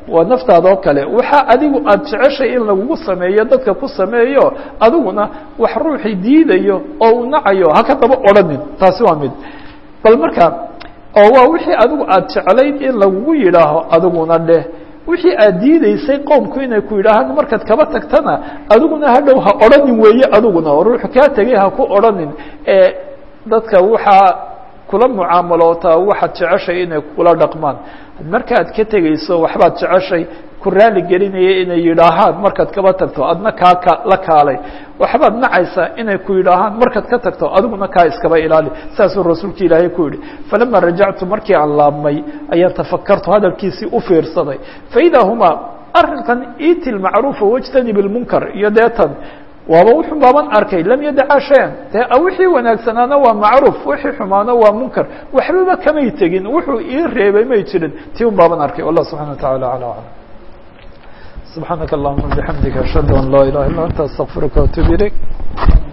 waa naftaada oo kale waxa adigu aada jeceshay in lagugu sameeyo dadka ku sameeyo adiguna wax ruuxii diidayo oo uu nacayo haka daba odhanin taasi waa mid bal marka oo waa wixii adigu aada jeclayd in lagugu yidhaaho adiguna dheh wixii aad diideysay qoomku inay ku yidhaahaan markaad kaba tagtana adiguna hadhow ha odhanin weeye adiguna oo ruuxu kaa tegay ha ku odhanin ee dadka waxaa kula mucaamalootaa waxaad jeceshay inay kula dhaqmaan markaad ka tegeyso waxbaad jeceshay ku raali gelinaya inay yidhaahaan markaad kaba tagto adna kaa ka la kaalay waxbaad nacaysaa inay ku yidhaahaan markaad ka tagto adiguna kaa iskaba ilaali saasuu rasuulka ilaahay ku yidhi falama rajactu markii aan laabmay ayaan tafakartu hadalkiisii u fiirsaday faidaa humaa arrinkan iti lmacruufa wajtanib lmunkar iyo deetan waaba wuxun baaban arkay lam yadacaa shayan dee wixii wanaagsanaana waa macruuf wixii xumaana waa munkar waxbaba kamay tegin wuxuu ii reebay may jirin ti un baaban arkay wallah subxana wa taعala alى alam subxaanaka allahuma bixamdika ashhadu an laa ilaha illa anta astaqfiruka watuub ilayk